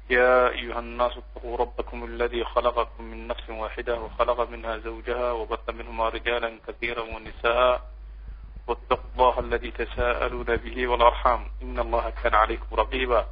يا أيها الناس اتقوا ربكم الذي خلقكم من نفس واحدة وخلق منها زوجها وبث منهما رجالا كثيرا ونساء واتقوا الله الذي تساءلون به والأرحام إن الله كان عليكم رقيبا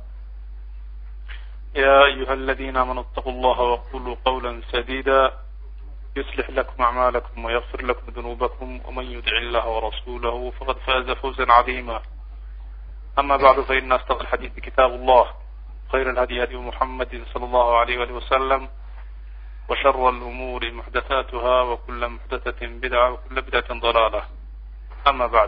يا أيها الذين آمنوا اتقوا الله وقولوا قولا سديدا يصلح لكم أعمالكم ويغفر لكم ذنوبكم ومن يدع الله ورسوله فقد فاز فوزا عظيما أما بعد فإن أصدق الحديث كتاب الله خير الهدي هدي محمد صلى الله عليه وآله وسلم وشر الأمور محدثاتها وكل محدثة بدعة وكل بدعة ضلالة أما بعد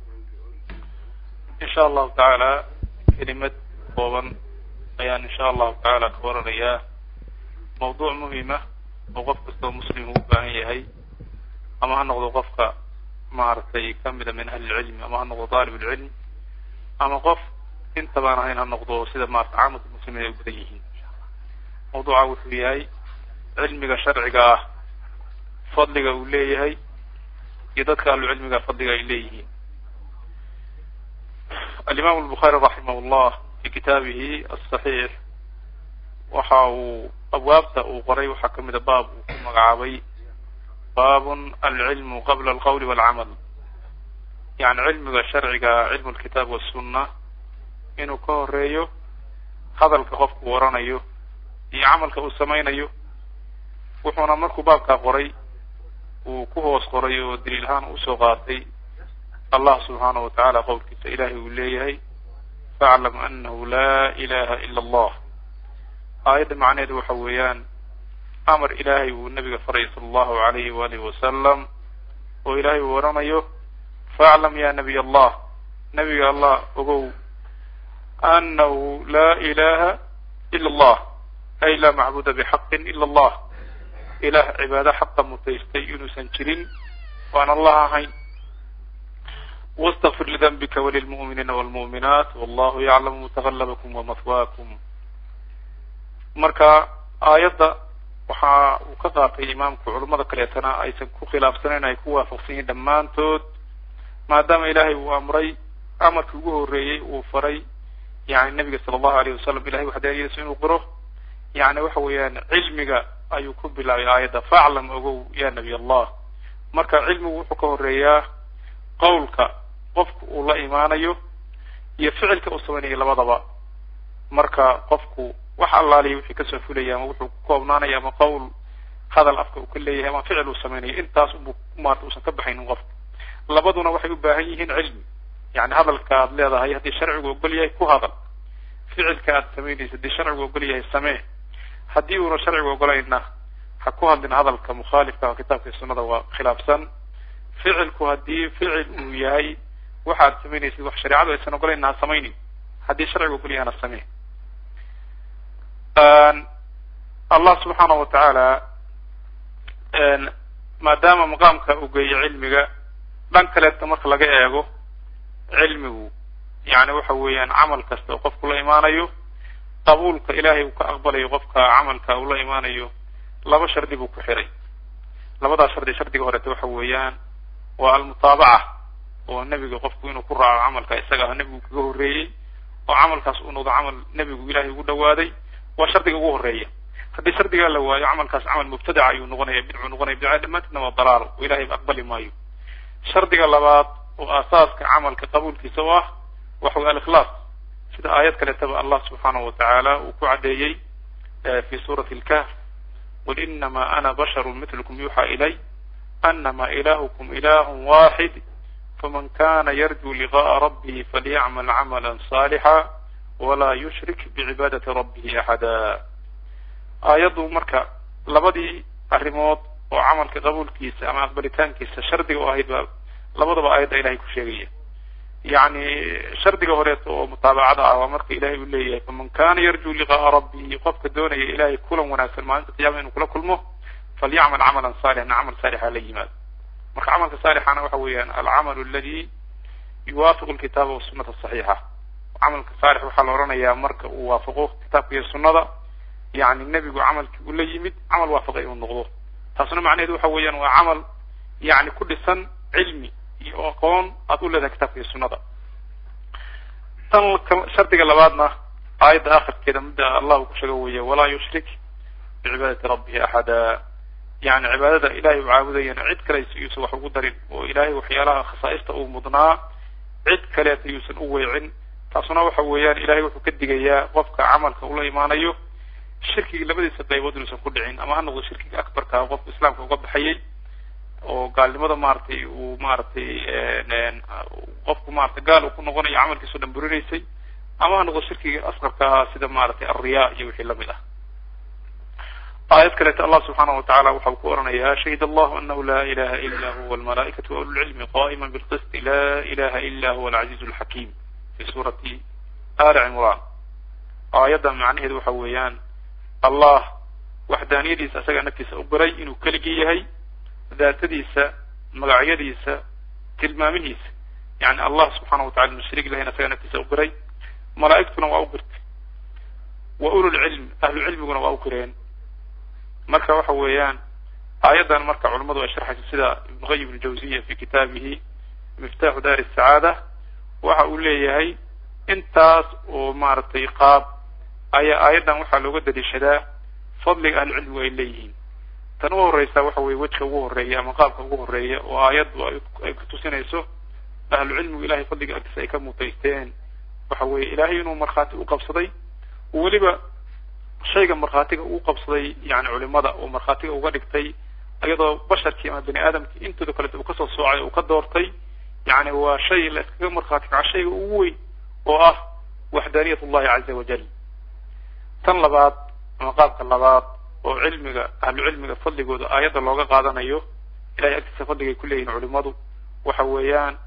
إن شاء الله تعالى كلمة kooban ayaan insha allahu tacaala ka waranayaa mawduuc muhima oo qof kastoo muslim uu u baahan yahay ama ha noqdo qofka maaragtay kamida min ahli lcilmi ama ha noqdo daalib lcilm ama qof intabaan ahayn ha noqdo sida maarata caamatu muslimiin ay u badan yihiin mawduuca wuxuu yahay cilmiga sharciga ah fadliga uu leeyahay iyo dadka ahlu cilmiga fadliga ay leeyihiin alimaam albukhaari raximah llah fi kitaabihi asaxiix waxa uu abwaabta uu qoray waxaa kamida baab uu ku magacaabay baabun alcilmu qabla alqawli walcamal yani cilmiga sharciga cilmu lkitaab wasunna inuu ka horeeyo hadalka qofku waranayo iyo camalka uu samaynayo wuxuuna markuu baabkaa qoray uu ku hoos qoray oo daliil ahaan usoo qaatay allah subxaanahu watacaala qowlkiisa ilahay uu leeyahay faclam anahu laa ilaha ila allah aayadda macnaheedu waxa weeyaan amar ilaahay uu nabiga faraya sala allahu alayhi waalihi wasalam oo ilaahay uu oranayo faclam ya nabiy allah nabiga allah ogow anahu laa ilaha ila allah ay laa macbuda bixaqin ila allah ilaah cibaado xaqa mutaystay inuusan jirin waan allah ahayn واsتغfir لdنbka وlلمؤminiina والمؤminaat والlahu yعlamu mتغلبكم وmathwاkم marka aayadda waxa uu ka qaatay imaamku culamada kaleetana aysan ku khilaafsanayn ay ku waafaqsan yihin dhammaantood maadaama ilahay uu amray amarkii ugu horeeyey uu faray yani nabiga sala allahu alayh wasalam ilahay waxdaaniyadiisa inuu qiro yani waxa weeyaan cilmiga ayuu ku bilaabay aayadda faclam ogow ya nabiy allah marka cilmigu wuxuu ka horeeyaa qawlka qofku uu la imaanayo iyo ficilka uu samaynayo labadaba marka qofku wax allaaliya wixii kasoo fulaya ama wuxuu ku koobnaanaya ama qowl hadal afka uu ka leeyahay ama ficil uu samaynayo intaas unbu maarata uusan ka baxaynin qofka labaduna waxay u baahan yihiin cilmi yani hadalka aad leedahay haddii sharcigu ogol yahay ku hadal ficilka aad samaynaysa haddii sharcigu ogol yahay samee haddii uuna sharcigu ogolayna ha ku hadlin hadalka mukhaalifka kitaabka iyo sunnada waa khilaafsan ficilku haddii ficil uu yahay waxaad samaynaysid wax shareecadu aysan ogolayna ha samaynin haddii sharcigu ogol yahana samee allah subxaanahu watacaala maadaama maqaamka uu geeyo cilmiga dhan kaleeta marka laga eego cilmigu yani waxa weeyaan camal kasta oo qofku la imaanayo qabuulka ilaahay uu ka aqbalayo qofka camalka uu la imaanayo laba shardi buu ku xiray labadaa shardi shardiga horeeta waxa weeyaan waa almutaabaca oo nebiga qofku inuu ku raaco camalka isaga ah nebigu kaga horreeyey oo camalkaas uu noqdo camal nebigu ilaahay ugu dhawaaday waa shardiga ugu horeeya haddii shardigaa la waayo camalkaas camal mubtadaca ayuu noqonaya bidcuu noqonaya bidca dhammaanteedna waa dalaal oo ilahay aqbali maayo shardiga labaad oo aasaaska camalka qabuulkiisa u ah waxa way alikhlaas sida aayad kaleetaba allah subxaanahu watacaala uu ku caddeeyey fi suurati lkahf qul inama ana basharu mitlukum yuuxa ilay anama ilahukum ilahu waxid faman kana yarju liqaءa rabbihi falyacmal camala صaalixa walaa yushrik bicibaadati rabbihi axada aayaddu marka labadii arrimood oo camalka qabuulkiisa ama aqbalitaankiisa shardiga u ahayd baa labadaba aayadda ilahay ku sheegaya yani shardiga horeeto oo mutaabacada ah waa marka ilahay uu leeyahay faman kana yarju liqaءa rabbihi qofka doonaya ilahay kulan wanaagsan maalinta qiyama inuu kula kulmo falyacmal camalan saalixan camal saalixa la yimaado marka camalka saalixana waxa weeyaan alcamal aladi yuwaafiqu lkitaaba wasunata saxiixa camalka saalix waxaa la odhanayaa marka uu waafaqo kitaabka iyo sunnada yani nebigu camalkii uu la yimid camal waafaqay inuu noqdo taasuna macnaheedu waxa weeyaan waa camal yani ku dhisan cilmi iyo aqoon aad u leedahay kitaabka iyo sunnada tan shardiga labaadna aayadda akhirkeeda midda allah uu ku sheego weeye walaa yushrik bicibaadati rabbihi axada yani cibaadada ilahay u caabudayana cid kale yuusan wax ugu darin oo ilahay waxyaalaha khasaa'ista uu mudnaa cid kaleeta yuusan u weecin taasuna waxa weeyaan ilahay wuxuu ka digayaa qofka camalka ula imaanayo shirkiga labadiisa qaybood inuusan ku dhicin ama ha noqdo shirkiga akbarka qofku islaamka uga baxayay oo gaalnimada maaragtay uu maaragtay qofku maratay gaal uu ku noqonayo camalkiisao dhan burinaysay ama ha noqdo shirkiga asqarka ahaa sida maaragtay alriya iyo wixii lamid ah aayad kaleeto allah subxaanahu watacaala waxa uu ku oranayaa shahid allahu anahu la ilaha ila huwa almalaa'ikatu wa ululcilmi qa'ima bilqisti la ilaha ila huwa alcaziizu alxakim fi suurati ali cimran aayadda macnaheedu waxa weeyaan allah waxdaaniyadiisa isagaa naftiisa u baray inuu keligii yahay daatadiisa magacyadiisa tilmaamihiisa yani allah subxaana watacala inu shariik lahayn isagaa naftiisa u baray malaa'igtuna waa u birtay wa ululcilm ahlu cilmiguna waa u qireen marka waxa weeyaan aayaddan marka culamadu ay sharxayso sida ibn qayim aljawziya fi kitaabihi miftaxu dar sacaada waxa uu leeyahay intaas oo maaragtay qaab ayaa aayaddan waxaa looga daliishadaa fadliga ahlu cilmigu ay leeyihiin tan u horeysa waxa weye wejka ugu horeeya ama qaabka ugu horeeya oo aayaddu ay kutusinayso ahlu cilmigu ilahay fadliga agtiisa ay ka mutaysteen waxa weeye ilahay inuu markhaati u qabsaday weliba shayga markhaatiga uu qabsaday yani culimada oo markhaatiga uga dhigtay iyadoo basharkii ama bani aadamkii intooda kaleto uu kasoo soocay uu ka doortay yani waa shay la iskaga markhaati kaco shayga ugu weyn oo ah waxdaaniyat ullahi caza wajal tan labaad ama qaabka labaad oo cilmiga ahlu cilmiga fadligooda aayadda looga qaadanayo ilahay agtiisa fadligay ku leeyihin culimadu waxa weeyaan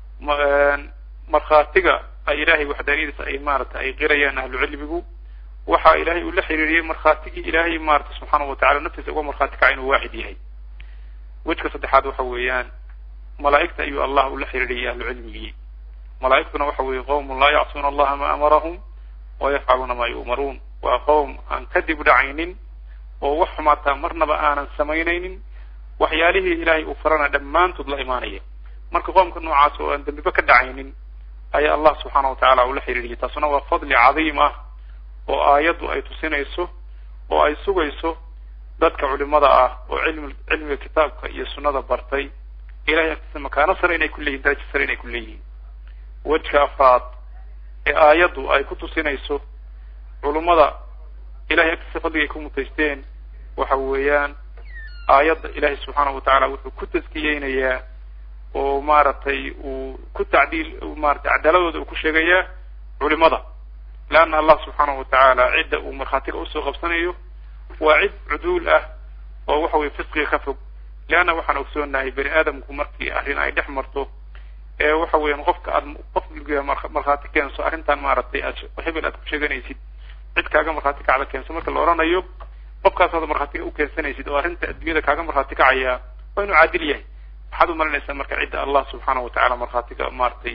markhaatiga ay ilahay waxdaaniyadiisa ay maarata ay qirayaan ahlu cilmigu waxa ilahay uu la xiriiriyey markhaatigii ilahay maarata subxaanahu watacala naftiisa uga markhaati kaca inuu waaxid yahay wejka saddexaad waxa weeyaan malaa'igta ayuu allah ula xiriiriyay ahlu cilmigii malaa'igtuna waxa weeye qowmun laa yacsuuna allaha ma amarahum wa yafcaluuna ma yu'maruun waa qowm aan kadib dhacaynin oo wax xumaataa marnaba aanan samaynaynin waxyaalihii ilahay uu farana dhammaantood la imaanaya marka qoomka noocaas oo aan dembiba ka dhacaynin ayaa allah subxaana watacala ula xiriiriyay taasuna waa fadli cadiim ah oo aayaddu ay tusinayso oo ay sugayso dadka culimada ah oo cilmi cilmiga kitaabka iyo sunnada bartay ilahay agtiisa makaano sare inay ku leeyihin darajo sare inay ku leeyihiin wejka afraad ee aayaddu ay ku tusinayso culummada ilahay agtiisa fadligay ku mutaysteen waxa weeyaan aayadda ilahay subxaanahu watacala wuxuu ku taskiyeynayaa oo maaragtay uu ku tacdiil maratay cadaaladooda uu ku sheegayaa culimada leanna allah subxaanahu watacaala cidda uu markhaatiga usoo qabsanayo waa cid cuduul ah oo waxa weye fisqiga ka fog leanna waxaan ogsoonahay bani aadamku markii arrin ay dhex marto ee waxa weeyaan qofka aad qof markhaati keenso arrintan maaragtay aad hebel aad ku sheeganaysid cid kaaga markhaati kacda keenso marka la odhanayo qofkaas aad markhaatiga u keensanaysid oo arrinta adduunyada kaaga markhaati kacaya waa inuu caadil yahay waxaad umalinaysaa marka cidda allah subxaanahu watacala markhaatiga maaragtay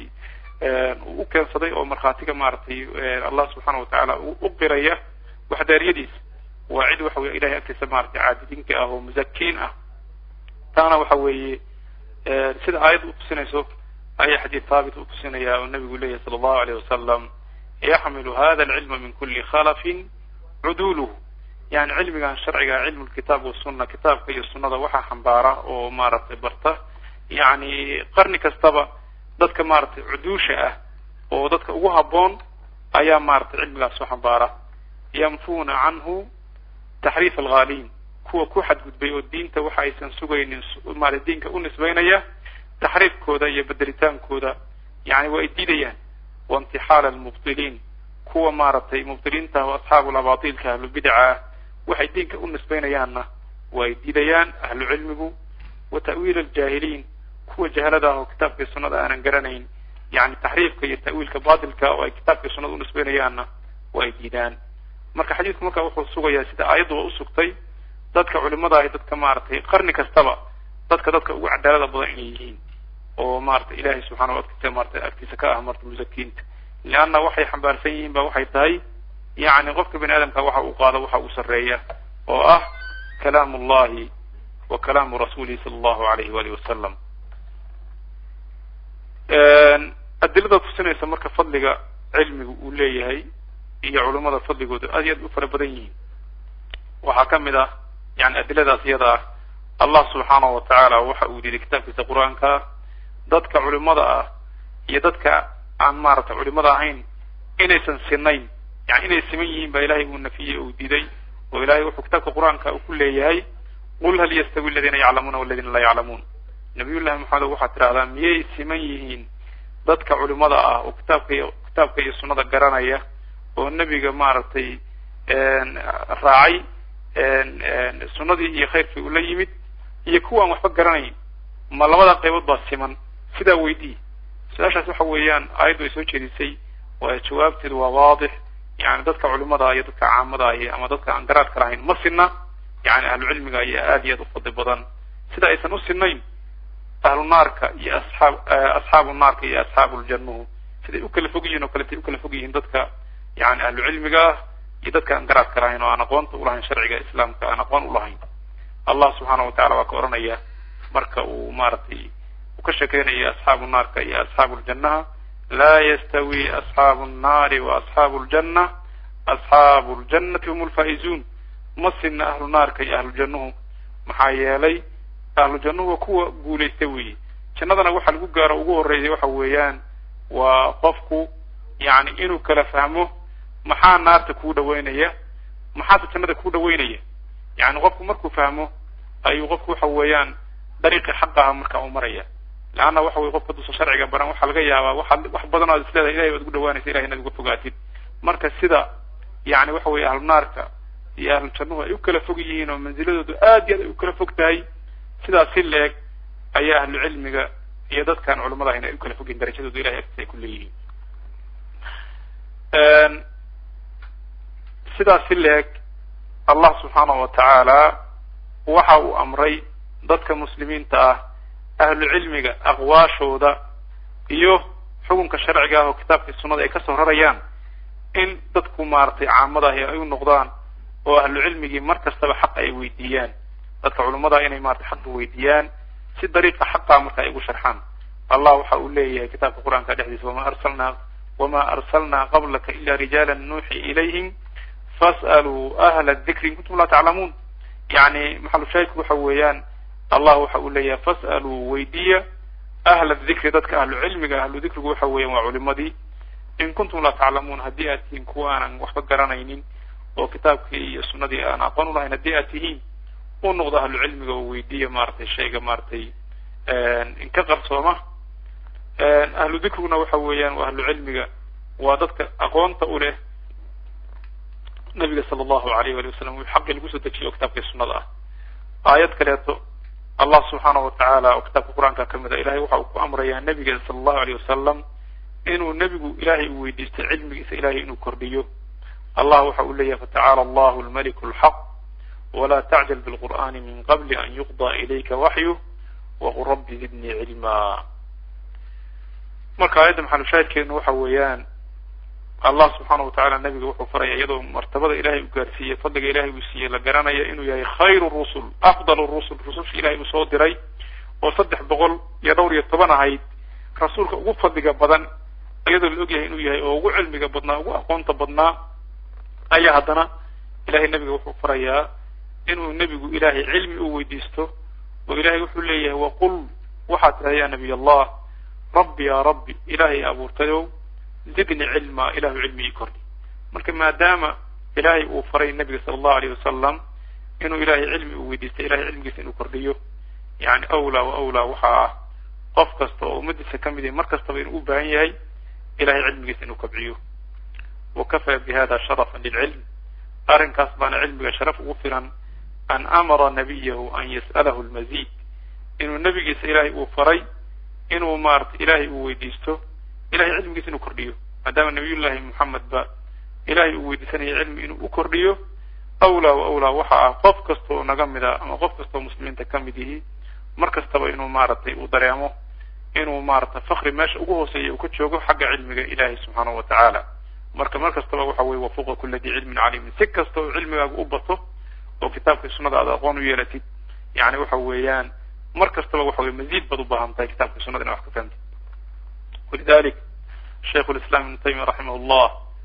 u keensaday oo markhaatiga maaragtay allah subxaana watacaala u qiraya waxdaariyadiisa waa cid waxa weye ilahay agtiisa maratay caabidinka ah oo muzakiin ah taana waxa weeye sida aayadda utusinayso ayaa xadiid haabit utusinaya oo nabigu leeyahy sala allahu alayh wasalam yaxmilu hada alcilma min kuli khalafin cuduluhu yani cilmigan sharciga cilmu lkitaab wasuna kitaabka iyo sunada waxaa xambaara oo maaragtay barta yani qarni kastaba dadka maaragtay cuduusha ah oo dadka ugu habboon ayaa maaragtay cilmigaas soo xambaara yanfuna canhu taxriif alghaaliin kuwa ku xadgudbay oo diinta waxa aysan sugaynin maarata diinka u nisbaynaya taxriifkooda iyo bedelitaankooda yani waa ay diidayaan waintixaal almubtiliin kuwa maaragtay mubtiliinta oo asxaabu labatilka ahlubidaca ah waxay diinka u nisbaynayaanna waa ay diidayaan ahlu cilmigu wa ta'wiil aljaahiliin kuwa jahalada ah oo kitaabka iyo sunnada aanan garanayn yani taxriifka iyo ta'wiilka batilka oo ay kitaabka iyo sunnada u nisbaynayaanna waa ay diidaan marka xadiidku marka wuxuu sugayaa sida aayaddu waa usugtay dadka culimada ahi dadka maaragtay qarni kastaba dadka dadka ugu cadaalada badan inay yihiin oo maratay ilahay subxana wa agtiisa maratay agtiisa ka ah marta musakiinta leanna waxay xambaarsan yihiin ba waxay tahay yani qofka bani aadamka waxa uu qaado waxa uu sarreeya oo ah kalaam ullahi wa kalaamu rasuulihi sala allahu alayhi waalihi wasalam adilada tusinaysa marka fadliga cilmigu uu leeyahay iyo culummada fadligoodu aad iyo aad u fara badan yihiin waxaa ka mid ah yani adiladaas iyada ah allah subxaanahu wa tacaala waxa uu yidhi kitaabkiisa qur-aanka dadka culimada ah iyo dadka aan maaragtay culimada ahayn inaysan sinayn yani inay siman yihiin baa ilahay uu nafiyey uu diiday oo ilahay wuxuu kitaabka qur-aanka uu ku leeyahay qul hal yastawi aladiina yaclamuuna waladiina laa yaclamuun nabiy llahi maxamed waxaad tidhahdaa miyay siman yihiin dadka culimada ah oo kitaabka iyo kitaabka iyo sunnada garanaya oo nebiga maaragtay raacay sunnadii iyo khayrkii ula yimid iyo kuwaan waxba garanayn ma labada qaybood baa siman sidaa weydii su-aashaas waxa weeyaan aayaddu ay soo jeedisay waa jawaabteedu waa waadix yani dadka culimada iyo dadka caamada ahi ama dadka aan garaadka lahayn ma sinna yani ahlucilmiga ayaa aad iyo aad u fadli badan sida aysan u sinayn ahlu naarka iyo asxaab asxaabu naarka iyo asxaabu ljannuhu siday u kala fog yihiin oo kaletay u kala fog yihiin dadka yani ahlucilmiga ah iyo dadka aan garaadka lahayn oo aan aqoonta ulahayn sharciga islaamka aan aqoon ulahayn allah subxaana wa tacala waa ka oranaya marka uu maaragtay uu ka sheekeynayo asxaabu naarka iyo asxaabu ljannaha laa yastawi asxaabu nnaari wa asxaabu ljanna asxaabu ljannati hum lfaa'izuun ma sinna ahlu naarka iyo ahlu jannuhu maxaa yeelay ahlu jannuhu waa kuwa guulaysta weeye jannadana waxa lagu gaaro ugu horreysay waxa weeyaan waa qofku yani inuu kala fahmo maxaa naarta kuu dhaweynaya maxaase jannada kuu dhaweynaya yani qofku markuu fahmo ayuu qofku waxa weeyaan dariiqii xaqaha marka u maraya leanna waxa weye qofka dusa sharciga baran waxaa laga yaabaa waxaad wax badan oad isleedahay ilahay baad ugu dhawaanaysa ilahay inaad uga fogaatid marka sida yani waxa weye ahlu naarka iyo ahlu jannuhu ay u kala fog yihiin oo manziladoodu aad iyo aad ay u kala fog tahay sidaas si leeg ayaa ahlu cilmiga iyo dadkaan culamada ahayn ay u kala fog yihin darajadoodu ilahay agtiisa ay ku leeyihiin sidaas si leeg allah subxaanahu wa tacaala waxa uu amray dadka muslimiinta ah ahlu cilmiga aqwaashooda iyo xukunka sharciga ah oo kitaabkii sunnada ay kasoo rarayaan in dadku maaragtay caamada ahi ay u noqdaan oo ahlu cilmigii mar kastaba xaq ay weydiiyaan dadka culimmada inay maratay xaqa weydiiyaan si dariiqa xaqa marka ay ugu sharxaan allah waxa uu leeyahay kitaabka qur-aanka dhexdiisa wama arsalnaa wama arsalnaa qablaka ila rijaala nuuxi ilayhim fas'aluu ahla dikri in kuntum laa taclamuun yani maxalushaahidku waxa weeyaan allah waxa uu leeyahay fas'aluu weydiiya ahla dikri dadka ahlu cilmiga ahlu dikrigu waxa weeyaan waa culimadii in kuntum laa taclamuun haddii aad tihiin kuwa aanan waxba garanaynin oo kitaabkii iyo sunnadii aan aqoon ulahayn haddii aad tihiin u noqdo ahlu cilmiga oo weydiiya maaragtay shayga maaragtay inka qarsooma ahlu dikriguna waxa weeyaan waa ahlu cilmiga waa dadka aqoonta u leh nabiga sala allahu alayh wali wasalam wuu xaqii lagu soo dejiyo oo kitaabkii sunnada ah aayad kaleeto allah subxaanahu watacaala oo kitaabka qur-aanka ka mid a ilahay waxa uu ku amrayaa nabiga sala allahu alayh wasalam inuu nebigu ilahay uu weydiistay cilmigiisa ilahay inuu kordhiyo allah waxa uu leeyahay fatacaala allahu almaliku alxaq wla tacjal bilqur'ani min qabli an yuqda ilayka waxyu waqul rabbi zidnii cilma marka aayadda maxalushaahidkeenu waxa weeyaan allah subxaana wa tacala nabiga wuxuu faraya iyadoo martabada ilahay uu gaarsiiyey fadliga ilahay uu siiyey la garanaya inuu yahay khayru rusul afdal rusul rususha ilahay uu soo diray oo saddex boqol iyo dhowr iyo toban ahayd rasuulka ugu fadliga badan iyadoo la ogyahay inuu yahay oo ugu cilmiga badnaa ugu aqoonta badnaa ayaa haddana ilahay nabiga wuxuu farayaa inuu nebigu ilahay cilmi u weydiisto oo ilahay wuxuu leeyahay waqul waxaad tidhahda ya nabiy allah rabbi ya rabbi ilaahay abuurtayow zidni cilma ilahu cilmi ii kordhi marka maadaama ilahay uu faray nabiga sala allahu alayh wasalam inuu ilahay cilmi uu weydiistay ilahay cilmigiisa inuu kordhiyo yani awlaa wa awlaa waxaa ah qof kasta oo ummadiisa kamid yahay mar kastaba inuu u baahan yahay ilahay cilmigiisa inuu kobciyo wakafaa bi hada sharafan lilcilm arrinkaas baana cilmiga sharaf ugu filan an amara nabiyahu an yas'alahu lmazid inuu nebigiisa ilahay uu faray inuu maarata ilahay uu weydiisto ilahay cilmigiisa inuu kordhiyo maadaama nabiyullahi moxamed ba ilahay uu weydiisanaya cilmi inuu u kordhiyo awlaa wa awlaa waxa ah qof kasta oo naga mid a ama qof kasta oo muslimiinta ka mid yihi mar kastaba inuu maaragtay uu dareemo inuu maarata fakri meesha ugu hooseeya uu ka joogo xagga cilmiga ilahi subxaanahu wa tacaala marka mar kastaba waxa weye wafuqa kula di cilmin caliimin si kasta oo cilmigaaga u bato oo kitaabkii sunnada aad aqoon u yeelatid yani waxa weeyaan mar kastaba waxa weye maziid baad u baahan tahay kitabkii sunada ina wax ka fahamtid walidalik shaykhu lislam ibnu taymiya raximah llah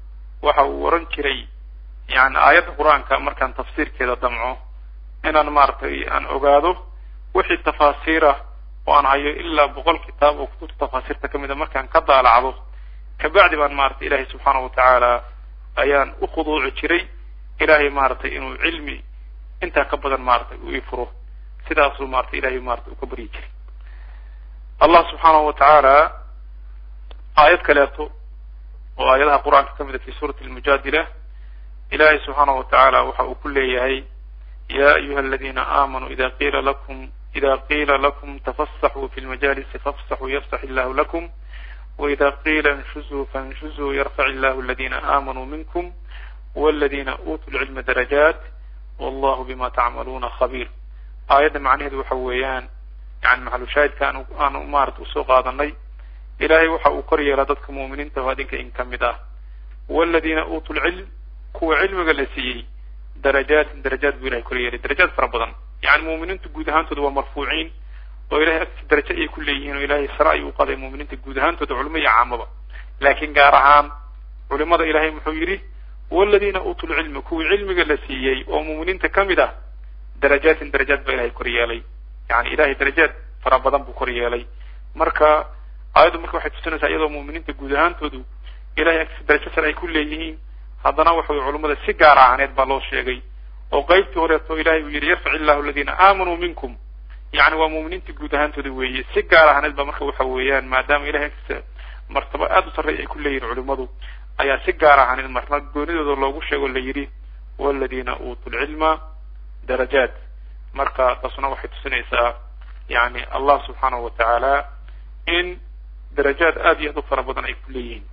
waxa uu oran jiray yani aayadda qur-aanka markaan tafsiirkeeda damco inaan maaragtay aan ogaado wixii tafaasiirah oo aan hayo ilaa boqol kitaab oo kutubta tafaasiirta kamid a markaan ka daalacdo kabacdi baan maratay ilahay subxaana watacaala ayaan u khuduuci jiray ilahay maaragtay inuu cilmi intaa ka badan maaragtay u ifuro sidaasuu maratay ilahay maratay u ka baryi jiray allah subxaanahu watacaala aayad kaleeto oo aayadaha qur-aanka kamid a fi suurati almujaadila ilahay subxaanahu watacaala waxa uu ku leeyahay ya ayuha aladina aamanuu ida qiila lakum ida qiila lakum tafasaxuu fi lmajalisi fafsaxuu yafsax illahu lakum وإذا قيل انشزوا فانشزوا يرفع الله الذين آمنوا منكم والذين أوتوا العلم درجات والله بما تعملون خبير آية معنى وحويان يعني محل شاهد كانوا أنا أمارت أسوق هذا الني إلهي وحا أقري لدتك مؤمنين تفادينك إن كمدا والذين أوتوا العلم هو علم قلسي درجات درجات بإلهي كريه درجات فربضا يعني مؤمنين تقود هانتوا مرفوعين oo ilahay agtiisa darajo ayay ku leeyihiin oo ilahay sare ayuu u qaday muuminiinta guud ahaantooda culimo iyo caamaba laakiin gaar ahaan culimada ilahay muxuu yidhi waladiina uutuu lcilmi kuwii cilmiga la siiyey oo muuminiinta kamid ah darajaatin darajaad baa ilahay kor yeelay yani ilahay darajaad fara badan buu kor yeelay marka aayaddu marka waxay tusinaysaa iyadoo muuminiinta guud ahaantoodu ilahay agtiisa darajo sare ay ku leeyihiin haddana waxa wy culimada si gaar ahaaneed baa loo sheegay oo qeybtii horeeto ilahay uu yidhi yarfac illahu aladiina aamanuu minkum yani waa muuminiinta guud ahaantooda weeye si gaar ahaaneed ba marka waxa weeyaan maadaama ilahay agtiisa martaba aada u sarreey ay ku leeyihin culimadu ayaa si gaar ahaaneed marna goonidooda loogu sheego la yidhi waladiina uutuu lcilma darajaat marka taasuna waxay tusinaysaa yani allah subxaanahu watacaala in darajaad aada iyo aad u fara badan ay ku leeyihiin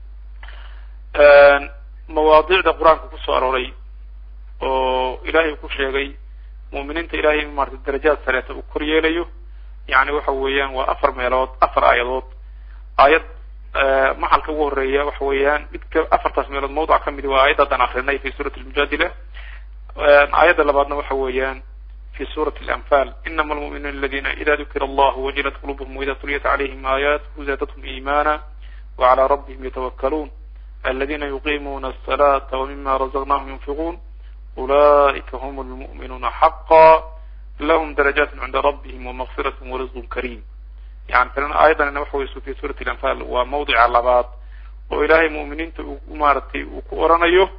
mawaadiicda qur-aanka kusoo arooray oo ilahay ku sheegay muuminiinta ilahay in maratay darajaad sareeta uu kor yeelayo yani waxa weeyaan waa afar meelood afar aayadood aayad maxalka ugu horeeya waxa weeyaan midka afartaas meelood mawduc kamid waa aayadda haddaan akrinay fi suurati almujaadila aayadda labaadna waxa weeyaan fi suurati alanfal inama almu'minuuna aladina ida dukira allahu wajilat qulubuhum waida tuliyat calayhim aayaatuhu zaadathum iimana wacalى rabbihim yatawakkaluun aladina yuqimuna aلsalata wmima razaqnahum yunfiquun أولئك هم المؤمنون حقا لهم درجات عند ربهم ومغفرة ورزق كريم يعني فلنا أيضا نحو في سورة الأنفال وموضع اللبات وإلهي مؤمنين مارتي وكورنيه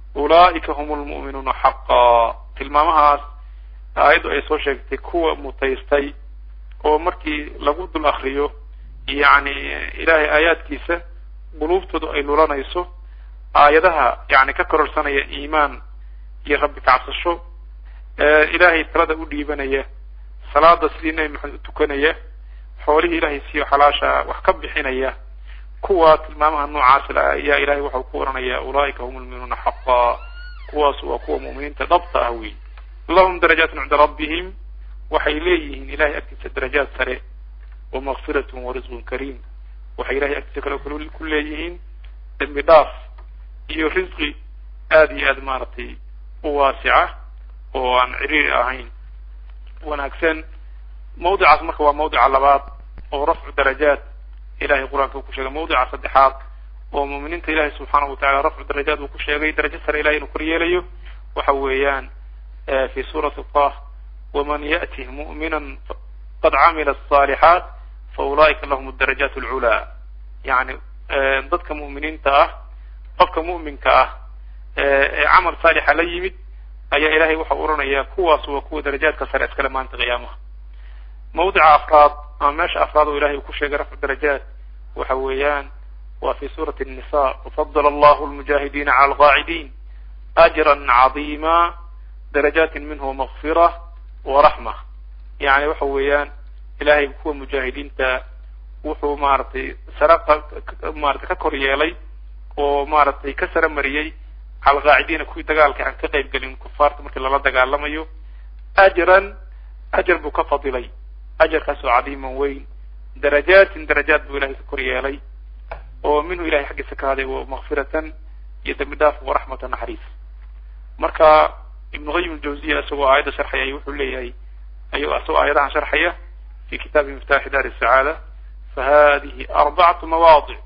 أولئك هم المؤمنون حقا tilmaamahaas aayaddu ay soo sheegtay kuwa mutaystay oo markii lagu dul akriyo yani ilaahay aayaadkiisa quluubtoodu ay lulanayso aayadaha yani ka kororsanaya iimaan iyo rabbi kacabsasho ilaahay talada u dhiibanaya salaada sidii nebi maxamed u tukanaya xoolihii ilaahay siiyo xalaasha wax ka bixinaya kuwa tilmaamaha noocaas la ayaa ilahay waxau ku oranaya ulaa'ika hum lmuminuuna xaqa kuwaas waa kuwa mu'miniinta dhabta ah wey lahum darajaatun cinda rabbihim waxay leeyihiin ilahay agtiisa darajaad sare wa makfiratun wa risqun kariim waxay ilahay agtiisa kale ku leeyihiin dembi dhaaf iyo risqi aada iyo aad maaragtay waasica oo aan ciriiri ahayn wanaagsan mawdicaas marka waa mawdica labaad oo rafcu darajaat ilahay qur-aanka uu ku sheegay mawdica saddexaad oo muuminiinta ilahay subxaanahu watacala rafcu darajaat uu ku sheegay darajo sare ilahay inuu kor yeelayo waxa weeyaan fi suurati tah waman ya'tih mu'minan qad camila asalixaat fa ulaa'ika lahum darajaat alculaa yani dadka mu'miniinta ah qofka mu'minka ah ee camal saalixa la yimid ayaa ilahay waxau oranaya kuwaas waa kuwa darajaadka sare iskale maanta qiyaamaha mawdica afraad ama meesha afraad oo ilahay uu ku sheegay rafcu darajaat waxa weeyaan waa fi suurati الnisa wafadl allahu lmujaahidiina cala alqaacidiin ajra cadiima darajaati minhu makfira waraxma yani waxa weeyaan ilahay kuwa mujaahidiinta wuxuu maaragtay sare maratay ka kor yeelay oo maaragtay ka sare mariyey cala alqaacidiina kuwii dagaalka aan ka qayb gelin kufaarta markii lala dagaalamayo ajran ajar buu ka fadilay ajarkaasoo cadiiman weyn darajaatin darajaat buu ilahay ka kor yeelay oo minhu ilahay xaggiisa ka haday makfiratan iyo dembi dhaaf waraxmatan naxariis marka ibnu qayim aljawziya isagoo aayadda sharxaya ay wuxuu leeyahay ayuu isagoo aayadahan sharxaya fi kitaabi miftaaxi dar sacaada fahadihi arbacatu mawaadic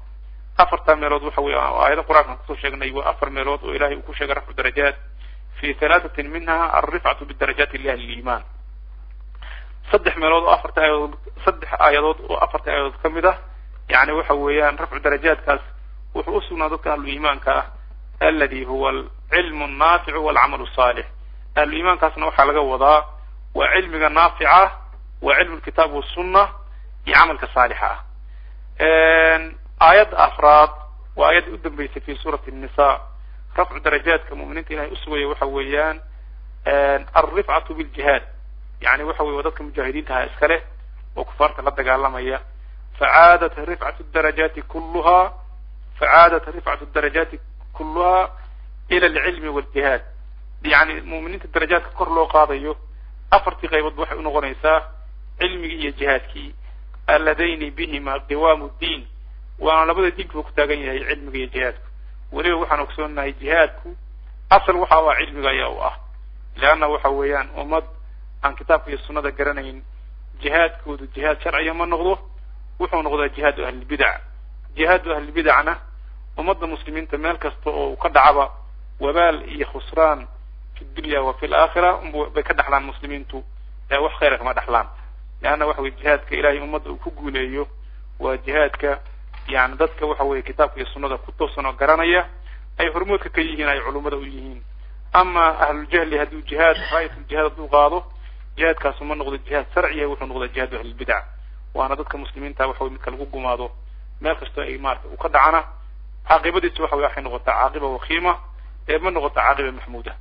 afartaa meelood waxa weeye aayada qur-aankan kusoo sheegnay waa afar meelood oo ilahay uu ku sheegay rafcu darajaat fi halaatatin minha alrifcatu bidarajaati liahli liimaan saddex meelood oo afarta aayadood saddex aayadood oo afarta aayadood ka mid ah yani waxa weeyaan rafcu darajaatkaas wuxuu usugnaa dadka ahlu iimaanka ah aladi huwa alcilmu annaaficu walcamalu saalix ahlu iimaankaasna waxaa laga wadaa waa cilmiga naafica waa cilmu lkitaab wasunna iyo camalka saalixa ah aayadda afraad waa aayadda u dambeysay fi suurati nisa rafcu darajaadka mu'miniinta ilahay usugaya waxa weeyaan alrifcatu biljihaad yani waxa weye waa dadka mujaahidiintaha iskale oo kufaarta la dagaalamaya facaadat rifcatu darajaati kulluha facaadat rifcatu darajaati kulluha ila alcilmi waljihaad yani mu'miniinta darajaadka kor loo qaadayo afartii qayboodba waxay unoqonaysaa cilmigii iyo jihaadkii alladayni bihima qiwaamu ddiin waana labada diinkuba ku taagan yahay cilmiga iyo jihaadku weliba waxaan ogsoonahay jihaadku asal waxa u ah cilmiga ayaa u ah leanna waxa weeyaan ummad aan kitaabka iyo sunnada garanayn jihaadkoodu jihaad sharciya ma noqdo wuxuu noqdaa jihaadu ahlilbidac jihaadu ahlilbidacna ummadda muslimiinta meel kasta oo ka dhacaba wabaal iyo khusraan fi dunya wa fi laakhira bay ka dhaxlaan muslimiintu ee wax khayra kama dhaxlaan leanna waxa weye jihaadka ilahay ummadda uu ku guuleeyo waa jihaadka yani dadka waxa weye kitaabka iyo sunnada ku toosan oo garanaya ay hormoodka ka yihiin ay culummada u yihiin ama ahluljahli hadduu jihaad raayatuljihaad hadduu qaado jihaadkaasu ma noqdo jihaad sharciya wuxuu noqdaa jihaadu ahlilbidac waana dadka muslimiinta waxa weye midka lagu gumaado meel kastoo ay maarata u ka dhacana caaqibadiisu waxa weye waxay noqotaa caaqiba wakiima ee ma noqota caaqiba maxmuuda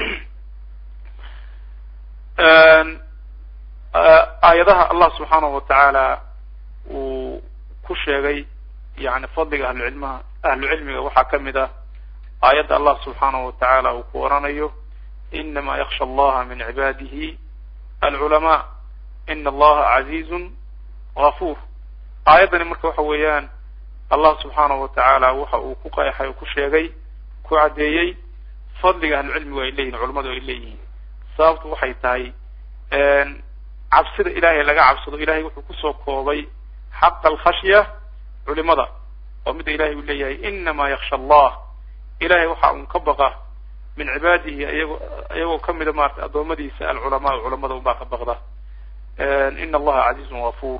aayadaha allah subxaanahu watacaala uu ku sheegay yani fadliga ahlucilmaha ahlu cilmiga waxaa kamid ah aayadda allah subxaanahu watacaala uu ku oranayo inama yaksha allaha min cibaadihi alculamaa ina allaha casiizun gafuur aayaddani marka waxa weeyaan allah subxaanahu watacaala waxa uu ku qeexay oo ku sheegay ku caddeeyey fadliga ahlucilmigu ay leeyihin culamadu ay leeyihiin sababtu waxay tahay cabsida ilaahay laga cabsado ilahay wuxuu kusoo koobay xaqa alkhashya culimada oo midda ilahay uu leeyahay inama yaksha allah ilahay waxa un ka baqa min cibaadihi iyagoo iyagoo kamida maarata addoommadiisa alculamaa culamada unbaa ka baqda ina allaha casiizun gafuur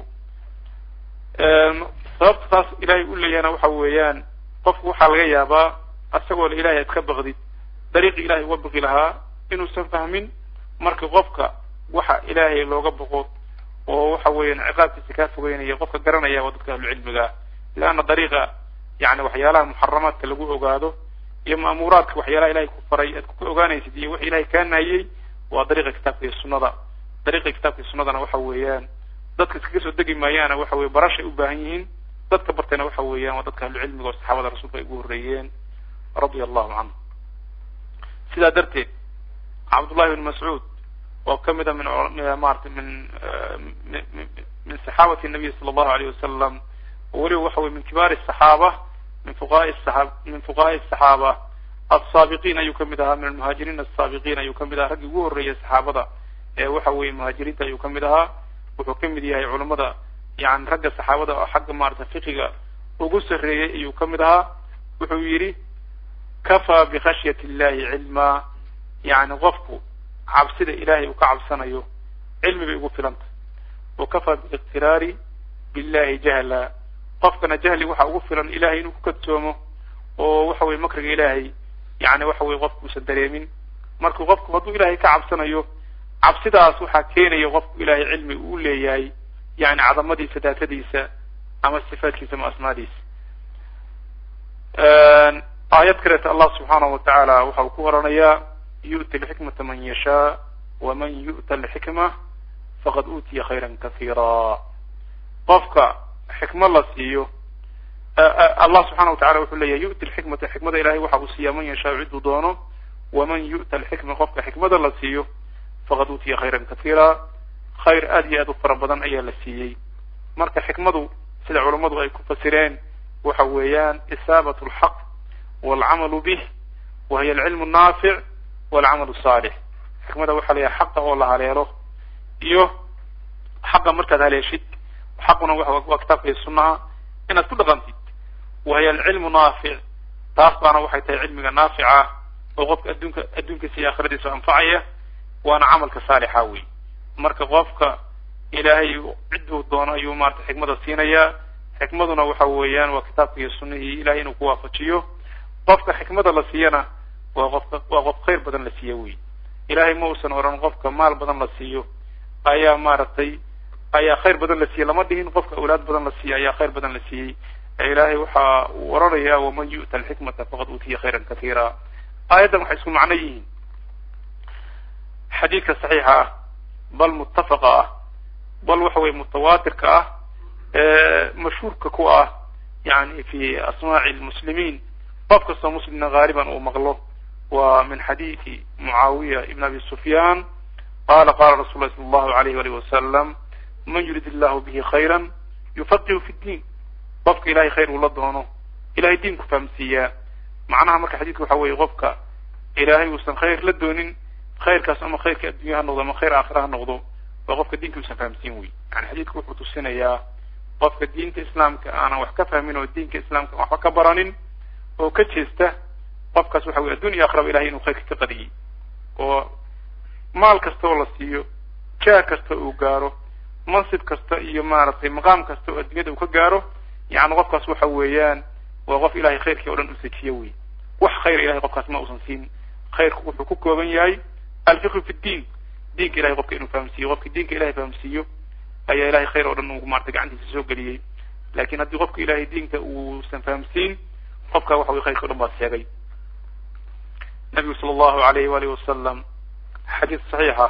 sababta taas ilahay u leeyahayna waxa weeyaan qofku waxaa laga yaabaa isagoo la ilahay ad ka baqdid dariiqi ilahay uga baqi lahaa inuusan fahmin marka qofka waxa ilaahay looga baqo oo waxa weeyaan ciqaabkiisa kaa fogeynaya qofka garanaya waa dadka ahlucilmiga leanna dariiqa yani waxyaalaha muxaramaadka lagu ogaado iyo ma'muuraadka waxyaalaha ilahay ku faray aad ku ogaanaysid iyo waxa ilahay kaa naayey waa dariiqa kitaabka iyo sunnada dariiqa kitaabka iyo sunnadana waxa weeyaan dadka iskaga soo degi maayaana waxa weye barashay u baahan yihiin dadka bartayna waxa weeyaan waa dadka ahlucilmiga oo saxaabada rasuulka ay ugu horreeyeen radia allahu canhu sidaa darteed cabdullahi bn mascuud oo kamid a min maarata min min saxaabati nabiy sala allahu alayh wasalam oo weliba waxa weye min kibaari asaxaaba min fuqahaai saa min fuqahaai asaxaaba alsaabiqiin ayuu kamid ahaa min almuhaajiriin asaabiqiin ayuu kamid ahaa raggii ugu horreeyay saxaabada ee waxa weye muhaajiriinta ayuu kamid ahaa wuxuu kamid yahay culamada yani ragga saxaabada oo xagga maarata fiqiga ugu sarreeyey ayuu kamid ahaa wuxuu yidhi kafaa bikhashyati illahi cilmaa yani qofku cabsida ilahay uu ka cabsanayo cilmi bay ugu filantah wa kafaa biliqtiraari billahi jahla qofkana jahli waxa ugu filan ilahay inuu ku kadsoomo oo waxa weye makriga ilaahay yani waxa weye qofku uusan dareemin marka qofku hadduu ilahay ka cabsanayo cabsidaas waxaa keenaya qofku ilahay cilmi uu leeyahay yani cadamadiisa daatadiisa ama sifaadkiisa ama asmaadiisa aayad kaleeta allah subxaanahu watacaala waxa uu ku oranayaa yu'ti alxikmata man yashaa waman yu'ta alxikma faqad uutiya khayran kasiira qofka xikmad la siiyo allah subxana watacala wuxuu leeyahay yu'ti alxikmata xikmada ilahay waxa uu siiyaa man yashaa cidduu doono waman yu'ta alxikma qofka xikmada la siiyo faqad uutiya khayran kasiira khayr aad iyo aad u fara badan ayaa la siiyey marka xikmadu sida culammadu ay ku fasireen waxa weeyaan isaabat alxaq walcamalu bih wa hiya alcilmu annaafic walcamalu saalix xikmada waxaa la yahay xaqa oo la haleelo iyo xaqa markaad haleeshid xaquna waa kitaabka iyo sunnaha inaad ku dhaqantid wahiya alcilmu naafic taas baana waxay tahay cilmiga naafica ah oo qofka adduunka adduunkiisa iyo aakhiradiisa anfacaya waana camalka saalixa wey marka qofka ilaahay cidduu doono ayuu maarata xikmada siinayaa xikmaduna waxa weeyaan waa kitaabka iyo sunnihii ilahay inuu ku waafajiyo qofka xikmada la siiyana waa qofka waa qof khayr badan la siiya wey ilahay ma uusan oran qofka maal badan la siiyo ayaa maaragtay ayaa khayr badan la siiyey lama dhihin qofka awlaad badan la siiyey ayaa khayr badan la siiyey ilaahay waxa uu oranaya waman yu'ta alxikmata faqad uutiya khayran katiira aayaddan waxay isku macno yihiin xadiidka saxiixa ah bal muttafaqa ah bal waxa weye mutawaatirka ah mashhuurka ku ah yani fi asmaaci lmuslimiin qof kastoo muslimna haaliban uu maqlo wa min xadiidi mucaawiya ibn abi sufyaan qala qala rasul lahi sala allahu alayh walihi wasalam man yurid illahu bihi khayra yufaqihu fi ddiin qofka ilahay khayr uu la doono ilahay diinku fahamsiiyaa macnaha marka xadiidka waxa weeye qofka ilaahay uusan khayr la doonin khayrkaas ama khayrka addunya ha noqdo ama khayr aakhira ha noqdo waa qofka diinka uusan fahamsiin wey yani xadiidku wuxuu tusinayaa qofka diinta islaamka aanan wax ka fahmin oo diinka islaamka waxba ka baranin oo ka jeesta qofkaas waxa weye addunya akhraba ilahay inuu khayrka ka qadiyey oo maal kasta oo la siiyo jaah kasta uu gaaro mansib kasta iyo maaragtay maqaam kasta oo addunyada uu ka gaaro yani qofkaas waxa weeyaan waa qof ilahay khayrkii o dhan u sejiyo wey wax khayr ilahay qofkaas ma uusan siin khayrku wuxuu ku kooban yahay alfiqhu fi ddiin diinka ilahay qofka inuu fahamsiiyo qofki diinka ilahay fahamsiiyo ayaa ilahay khayr oo dhan uu maarata gacantiisa soo geliyey lakin haddii qofka ilahay diinka uusan fahamsiin qofka waxa wey khayrka o dhan baa sheegay nabigu sala allahu alayh walihi wasalam xadiid saxiixa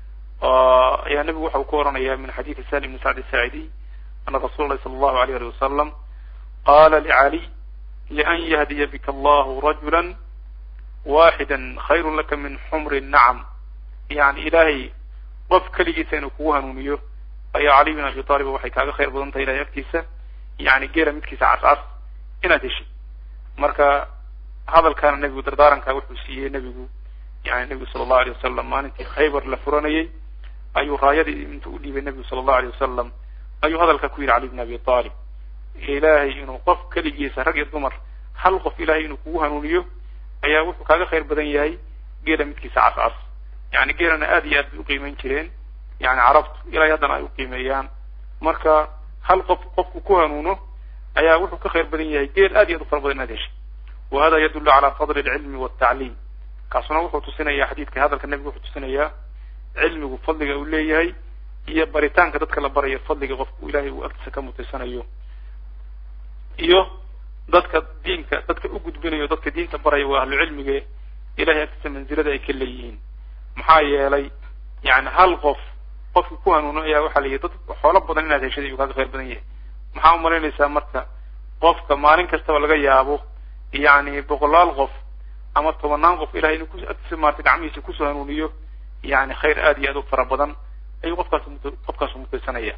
ayaa nabigu waxa uu ku oranaya min xadiidi sali bni sacd saacidiy ana rasula lahi sala allahu alayh ali wasalam qala licaliy lian yahdiya bika allahu rajula waxida khayru laka min xumri nacam yani ilaahay qof keligiisa inuu kugu hanuuniyo ayaa caliy bin abi taalib waxay kaaga khayr badan tahay ilahay agtiisa yani geela midkiisa cascas inaad heshid marka hadalkaana nebigu dardaaranka wuxuu siiyey nebigu yani nebigu sala allahu alay wasalam maalintii khaybar la furanayay ayuu raayadii intuu udhiibay nebigu sala allahu alay wasalam ayuu hadalka ku yidhi cali bin abi taalib ilaahay inuu qof keligiisa rag iyo dumar hal qof ilahay inuu kugu hanuuniyo ayaa wuxuu kaaga khayr badan yahay geela midkiisa cascas yani geelana aad iyo aad bay uqiimeyn jireen yani carabtu ilahay haddana ay uqiimeeyaan marka hal qof qofku ku hanuuno ayaa wuxuu ka khayr badan yahay geel aad iyo aad u fara badan inaad heshay wa hada yadullu cala fadli alcilmi waltacliim kaasuna wuxuu tusinaya xadiidka hadalka nebigu wuxuu tusinayaa cilmigu fadliga uu leeyahay iyo baritaanka dadka la barayo fadliga qofku ilahay uu agtiisa ka mutaysanayo iyo dadka diinka dadka u gudbinayo dadka diinta baraya waa ahlu cilmige ilahay agtiisa manzilada ay ka leeyihiin maxaa yeelay yani hal qof qofki ku hanuuno ayaa waxaa layihi dad xoolo badan inaad heshay ayuu kaaga khayr badan yahay maxaa umalaynaysaa marka qofka maalin kastaba laga yaabo yani boqolaal qof ama tobanaan qof ilahay inuu kuagtiisa maarata gacmihiisa kusoo hanuuniyo yani khayr aad iyo aad u fara badan ayuu qofkaas qofkaasu mutaysanaya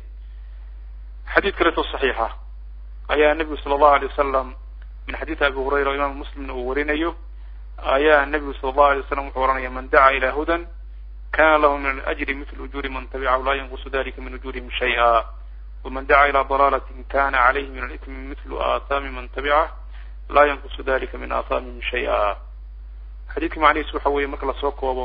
xadiid kaleeto saxiixa ayaa nebigu sala allahu alay wasalam min xadiidi abi hurayra o imaamu muslimna uu warinayo ayaa nebigu sala allahu alay wasalam wuxuu oranaya man dacaa ila hudan kana lahu min alajri mithlu ujuuri man tabicahu la yanqusu dalika min ujurihim shay'a waman dacaa ila dalalatin kana calayhi min alitmi mithlu aathaami man tabicah la yanqusu dalika min aathaamihim shay'a xadiidka macnihiis waxa weeye marka lasoo koobo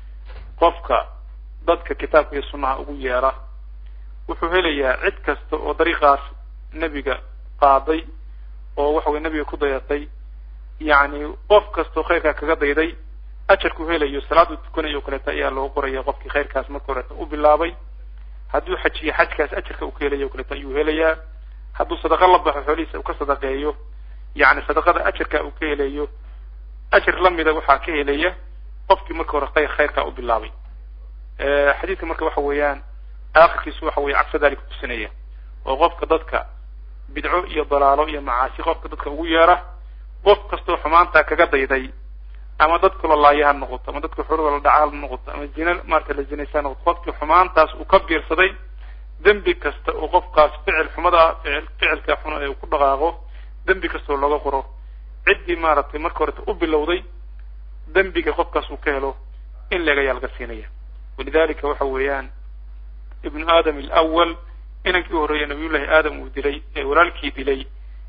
qofka dadka kitaabka iyo sunnaha ugu yeera wuxuu helayaa cid kasta oo dariiqaas nebiga qaaday oo waxa weye nebiga ku dayatay yani qof kastoo khayrkaa kaga dayday ajarku helayo salaadu tukanayo o kaleeto ayaa loo qoraya qofkii khayrkaas marka horeeta u bilaabay hadduu xajiyo xajkaas ajarka uu ka helayo o kaleeto ayuu helayaa hadduu sadaqa la baxo xoolihiisa uu ka sadaqeeyo yani sadaqada ajarka uu ka helayo ajar lamida waxaa ka helaya qofkii marka hore khayr khayrkaa u bilaabay xadiidka marka waxa weeyaan aakhirkiisu waxa weye cagsa dalika tusinaya oo qofka dadka bidco iyo dalaalo iyo macaasi qofka dadka ugu yeera qof kastoo xumaantaa kaga dayday ama dadka la laaya ha noqoto ama dadka xurada la dhaca ha noqoto ama zina maarata la zinaysa ha noqoto qofkii xumaantaas uu ka biirsaday dembi kasta oo qofkaas ficil xumada ficil ficilka xun ee uu ku dhaqaaqo dembi kastoo looga qoro ciddii maaragtay marka horeta u bilowday dembiga qofkaas uu ka helo in leeg ayaa laga siinaya walidalika waxa weeyaan ibnu aadam alawal inankii u horreeya nabiyullahi aadam uu dilay ee walaalkii dilay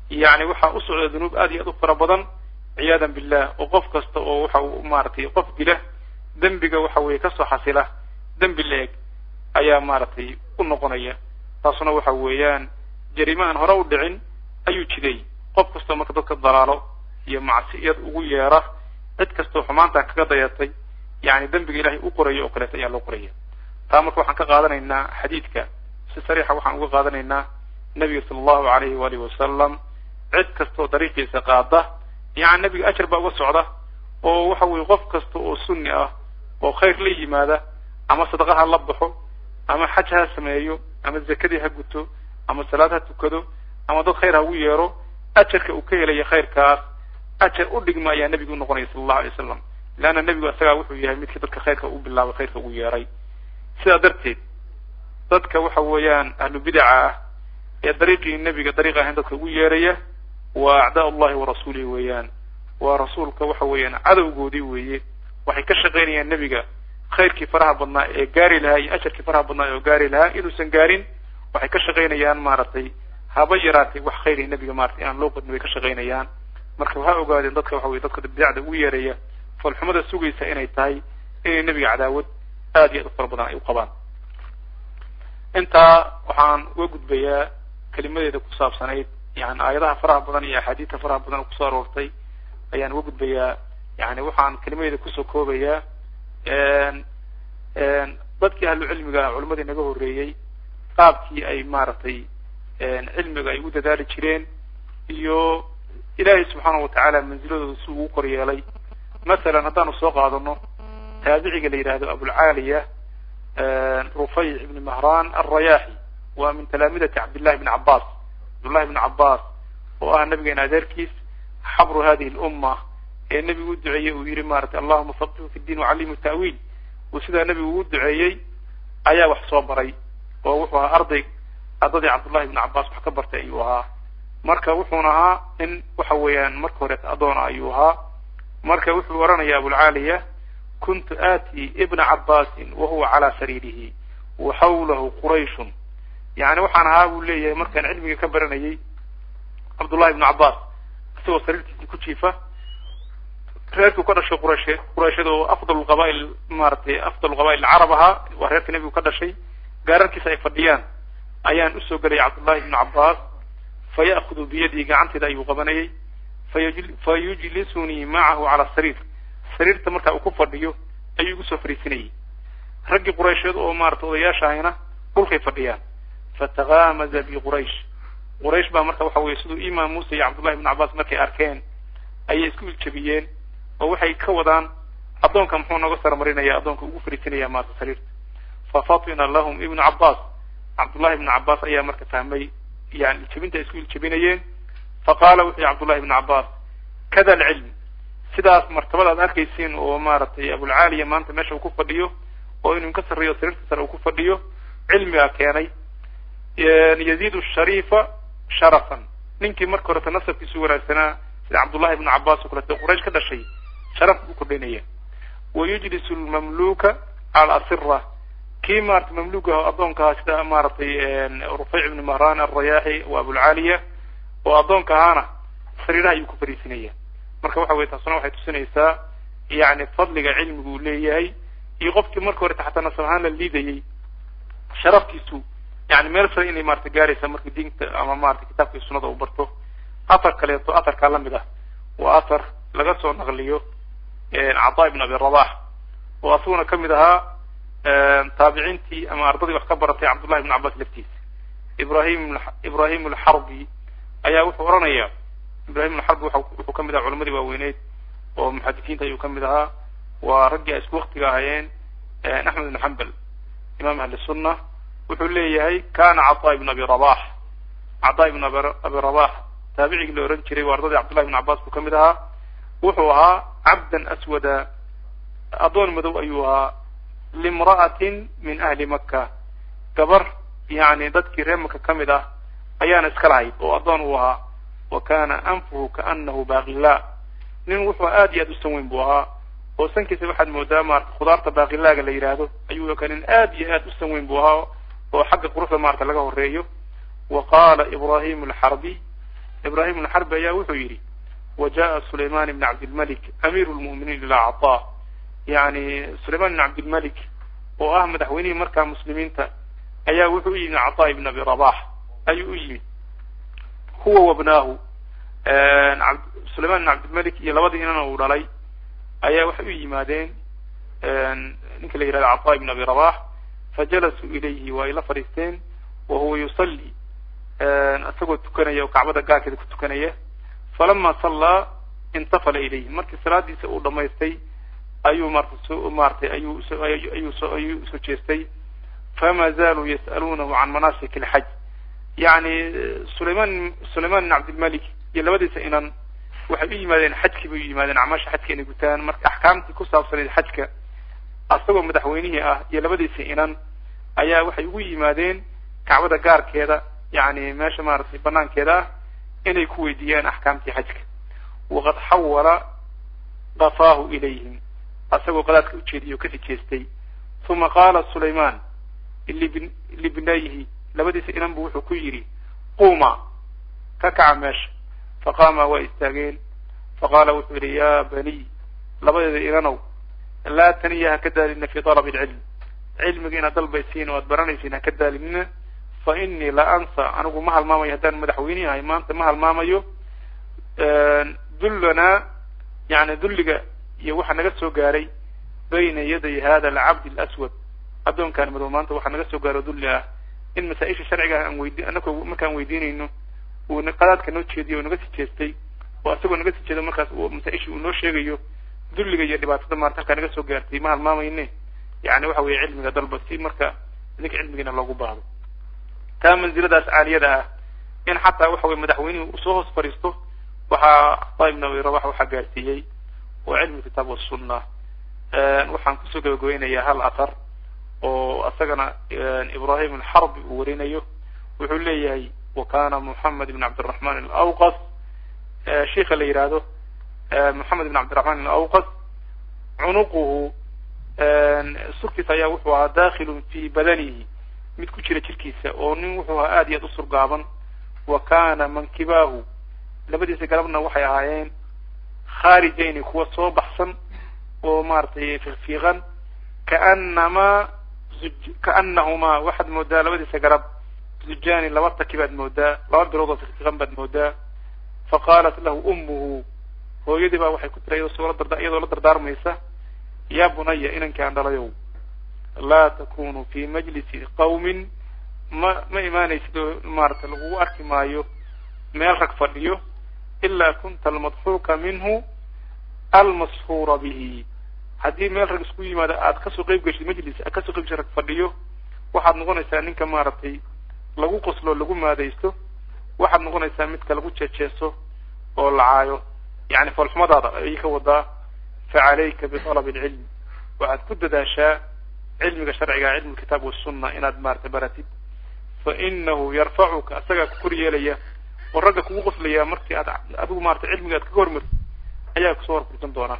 yani waxaa u socda dunuub aad iyo aad u fara badan ciyaadan billah oo qof kasta oo waxa uu maaragtay qof dila dembiga waxa weeye kasoo xasila dembi la-eg ayaa maaragtay u noqonaya taasuna waxa weeyaan jarime aan hore u dhicin ayuu jiday qof kastoo marka dadka dalaalo iyo macsiyad ugu yeera cid kastoo xumaantan kaga dayatay yani dembiga ilahay u qorayo oo kaleeto ayaa loo qoraya taa marka waxaan ka qaadanaynaa xadiidka si sariixa waxaan uga qaadanaynaa nabiga sala allahu alayhi waalihi wasalam cid kastoo dariiqiisa qaada yani nabiga ajar baa uga socda oo waxa weye qof kasta oo sunni ah oo khayr la yimaada ama sadaqa ha la baxo ama xaj ha sameeyo ama zakadii ha guto ama salaad ha tukado ama dad khayr ha ugu yeero ajarka uu ka helaya khayrkaas ajar u dhigma ayaa nebigu unoqonaya sala allahu alay wasalam leanna nebigu isagaa wuxuu yahay midkii dadka khayrka u bilaabay khayrka ugu yeeray sidaa darteed dadka waxa weeyaan ahlu bidaca ah ee dariiqii nebiga dariiq ahayn dadka ugu yeeraya waa acdaa ullahi wa rasuulihi weeyaan waa rasuulka waxa weeyaan cadowgoodii weeye waxay ka shaqaynayaan nebiga khayrkii faraha badnaa ee gaari lahaa iyo ajarkii faraha badnaa oo gaari lahaa inuusan gaarin waxay ka shaqaynayaan maaragtay haba yaraatay wax khayri nebiga maratay inaan loo qadmin bay ka shaqaynayaan marka waxaa ogaadeen dadka waxa weye dadka bidacda ugu yeeraya falxumada sugaysa inay tahay inay nebiga cadaawad aad iyo aad u fara badan ay u qabaan intaa waxaan uga gudbayaa kelimadeeda ku saabsanayd yani aayadaha faraha badan iyo axaadiista faraha badan oo kusoo aroortay ayaan uga gudbayaa yani waxaan kelimadeeda kusoo koobayaa dadkii ahlu cilmiga ah culimadii naga horreeyey qaabkii ay maaragtay cilmiga ay u dadaali jireen iyo ilaahay subxaanahu watacaala manziladooda si ugu kor yeelay masalan haddaanu soo qaadano taabiciga la yidhaahdo abulcaaliya rufayc ibni mahran alrayaaxi waa min talaamidati cabdillahi bni cabbaas cabdullahi bni cabbaas oo ah nabigeena adeerkiis xabru hadihi lumma ee nebigu u duceeyey uu yihi maratay allahuma faqihu fi diin wacallimhu ta'wiil uu sidaa nebigu ugu duceeyey ayaa wax soo baray oo wuxuu ahaa arday ardadii cabdullahi bni cabbaas wax ka bartay ayuu ahaa marka wuxuuna ahaa in waxa weeyaan marka horeeta adoona ayuu ahaa marka wuxuu oranaya abulcaaliya kuntu aati ibna cabbaasin wahuwa calaa sariirihi wa xawlahu qurayshun yani waxaan ahaa buu leeyahay markaan cilmiga ka baranayay cabdullahi ibnu cabbaas isagoo sariirtiisii ku jiifa reerkuu ka dhashay quraysh qurayshada oo afdal qabail maaragtay afdal qabail carab ahaa waa reerka nebigu ka dhashay gaararkiisa ay fadhiyaan ayaan usoo gelaya cabdullahi ibnu cabbaas fa ya'kudu biyadii gacanteeda ayuu qabanayay fa yujlisunii macahu cala sariir sariirta markaa uu ku fadhiyo ayuu igu soo fariisinayay raggii quraysheed oo maarata odayaasha ahayna dhulkay fadhiyaan fatakaamaza bi quraysh quraysh baa marka waxa weye siduu imaam muuse iyo cabdullahi ibnu cabbaas markay arkeen ayay isku iljabiyeen oo waxay ka wadaan addoonka muxuu nooga saramarinaya addoonka ugu fariisinaya maarata sariirta fafatina lahum ibnu cabbaas cabdullahi ibnu cabbaas ayaa marka fahmay yani iljabinta ay isku iljabinayeen faqaala wuxuu yihi cabdullahi ibnu cabbaas kada alcilm sidaas martabada ad arkaysiin oo maaragtay abulcaaliya maanta meesha uu ku fadhiyo oo inuu ka sarreeyo sariirta sare uu ku fadhiyo cilmigaa keenay yaziidu shariifa sharafan ninkii marka horeta nasabkiisu wanaagsanaa sida cabdullahi ibnu cabbaas oo kaleeto quraysh ka dhashay sharaf buu kordhinaya wa yujlisu lmamluka cala asira kii maarata mamluuka ah addoonka ahaa sida maaragtay rufayc ibni mahran alrayaaxi wa abulcaaliya oo addoonka ahaana sariiraha ayuu ku fariisinaya marka waxa weye taasuna waxay tusinaysaa yani fadliga cilmigu uu leeyahay iyo qofkii marka horeta xataa nasab ahaan la liidayay sharafkiisu yani meel sare inay maarata gaaraysa marka diinta ama maarata kitaabka iyo sunada uu barto athar kaleeto atharkaa lamid ah waa athar laga soo naqliyo cataa ibn abi rabax oo asaguna kamid ahaa taabiciintii ama ardadii wax ka baratay cabdullahi ibn cabbaas laftiisa ibrahim ibrahim alxarbi ayaa wuxuu oranaya ibrahim alxarbi wuxuu kamid ahaa culamadii waaweyneyd oo muxadisiinta ayuu kamid ahaa waa raggii ay isku waktiga ahaayeen axmed ibn xambal imam ahli sunna wuxuu leeyahay kana cataa ibn abi rabax cataa ibn abi rabax taabicigii la ohan jiray waa ardadii cabdullahi ibn cabbaas buu kamid ahaa wuxuu ahaa cabdan aswada addoon madow ayuu ahaa limra'atin min ahli maka gabar yani dadkii reer maka kamid ah ayaana iska lahayd oo addoon uu ahaa wa kana anfuhu kaanahu baaqila nin wuxuu aad iyo aad u san weyn buu ahaa oo sankiisa waxaad moodaa maarata khudaarta baaqilaaga la yidhaahdo ayuu ka nin aad iyo aad u san weyn buu ahaa oo xagga quruxda maarata laga horeeyo wa qaala ibrahim alxarbi ibrahim ibn xarbi ayaa wuxuu yidhi wajaءa sulayman ibn cabdilmalik amiru lmu'miniin ilaa caطa yani sulayman ibn cabdilmalik oo ah madaxweynihii markaa muslimiinta ayaa wuxuu u yimid caطa ibn abi rabax ayuu u yimid huwa wabnaahu sulayman ibn cabdilmalik iyo labadii inan uu dhalay ayaa waxay u yimaadeen ninka la yihahdo caطa ibn abi rabax fajalasuu ilayhi waa ay la fadhiisteen wa huwa yusalli isagoo tukanaya oo kacbada gaarkeeda ku tukanaya falama sallaa intafala ilayhi markii salaadiisa uu dhamaystay ayuu marta so maaratay ayuu ayuu so ayuu soo jeestay fama zaaluu yas'aluunahu can manaasik alxaj yani sulayman sulayman ibn cabdilmalik iyo labadiisa inan waxay u yimaadeen xajkii bay u yimaadeen acmaasha xajka inay gutaan marka axkaamtii ku saabsanayd xajka asagoo madaxweynihii ah iyo labadiisa inan ayaa waxay ugu yimaadeen kacbada gaarkeeda yani meesha maaragtay banaankeeda ah inay ku weydiiyaan axkaamtii xajka waqad xawala qafaahu ilayhim asagoo qadaadka ujeediyay oo kasii jeestay uma qaala sulayman lib libnayhi labadiisa inan bu wuxuu ku yidhi quma ka kaca meesha faqaama waa istaageen faqaala wuxuu yidhi ya baniy labadeeda inanow laa taniya ha ka daalina fi dalab alcilm cilmiga inaad dalbaysiin oo aad baranaysiin ha ka daalinina fa inii la ansa anigu ma halmaamayo haddaan madaxweyne ahay maanta ma halmaamayo dullanaa yani dulliga iyo waxa naga soo gaaray bayna yaday hada alcabd alaswad addoonkaan madow maanta waxaa naga soo gaaro dulli ah in masaa-isha sharciga aan weydi anako markaan weydiinayno uu qadaadka noo jeediyo oo naga sii jeestay oo isagoo naga sii jeedo markaas masaa-isha uu noo sheegayo dulliga iyo dhibaatada maarta halkaa naga soo gaartay ma halmaamayne yani waxa weeye cilmiga dalba si marka idinka cilmigiina loogu baahdo taa manziladaas caaliyada ah in xataa waxa weye madaxweynihii usoo hoos fadhiisto waxaa cataa ibn abi rabax waxaa gaarsiiyey oo cilmi kitaab wasunna waxaan kusoo gabagabeynayaa hal athar oo isagana ibrahim alxarbi uu warinayo wuxuu leeyahay wa kana moxamed ibn cabdiraxman alawqas sheika la yihahdo moxamed ibn cabdiraxman alawqas cunuquhu surkiisa ayaa wuxuu ahaa dakhilun fi badanihi mid ku jira jirkiisa oo nin wuxuu ahaa aad iyo aad u surgaaban wa kana mankibaahu labadiisa galabna waxay ahaayeen khaarijayni kuwa soo baxsan oo maaragtay fiiqfiiqan kaanamaa kaanahumaa waxaad moodaa labadiisa garab zujani laba taki baad moodaa laba bilood oo fiiqfiiqan baad moodaa faqaalat lahu ummuhu hooyadii baa waxay ku tiri iyadoo la dardaarmaysa ya bunaya inankii aan dhalayow laa takunu fi majlisi qawmin ma ma imaanaysid oo maarata lagugu arki maayo meel rag fadhiyo ilaa kunta almadxuuka minhu almashuura bihi haddii meel rag isku yimaado aad kasoo qeyb geshid majlis aad kasoo qeyb geshid rag fadhiyo waxaad noqonaysaa ninka maaragtay lagu qoslo lagu maadaysto waxaad noqonaysaa midka lagu jeejeeso oo lacaayo yani foolxumadaada ayay ka wadaa facalayka bialab alcilm waxaad ku dadaashaa cilmiga sharciga cilmu kitaab wasunna inaad maarata baratid fa inahu yarfacuka asagaa ku kor yeelaya oo ragga kugu qoslaya markii aad adigu maarata cilmiga aad kaga hormartid ayaa kusoo horfursan doonaa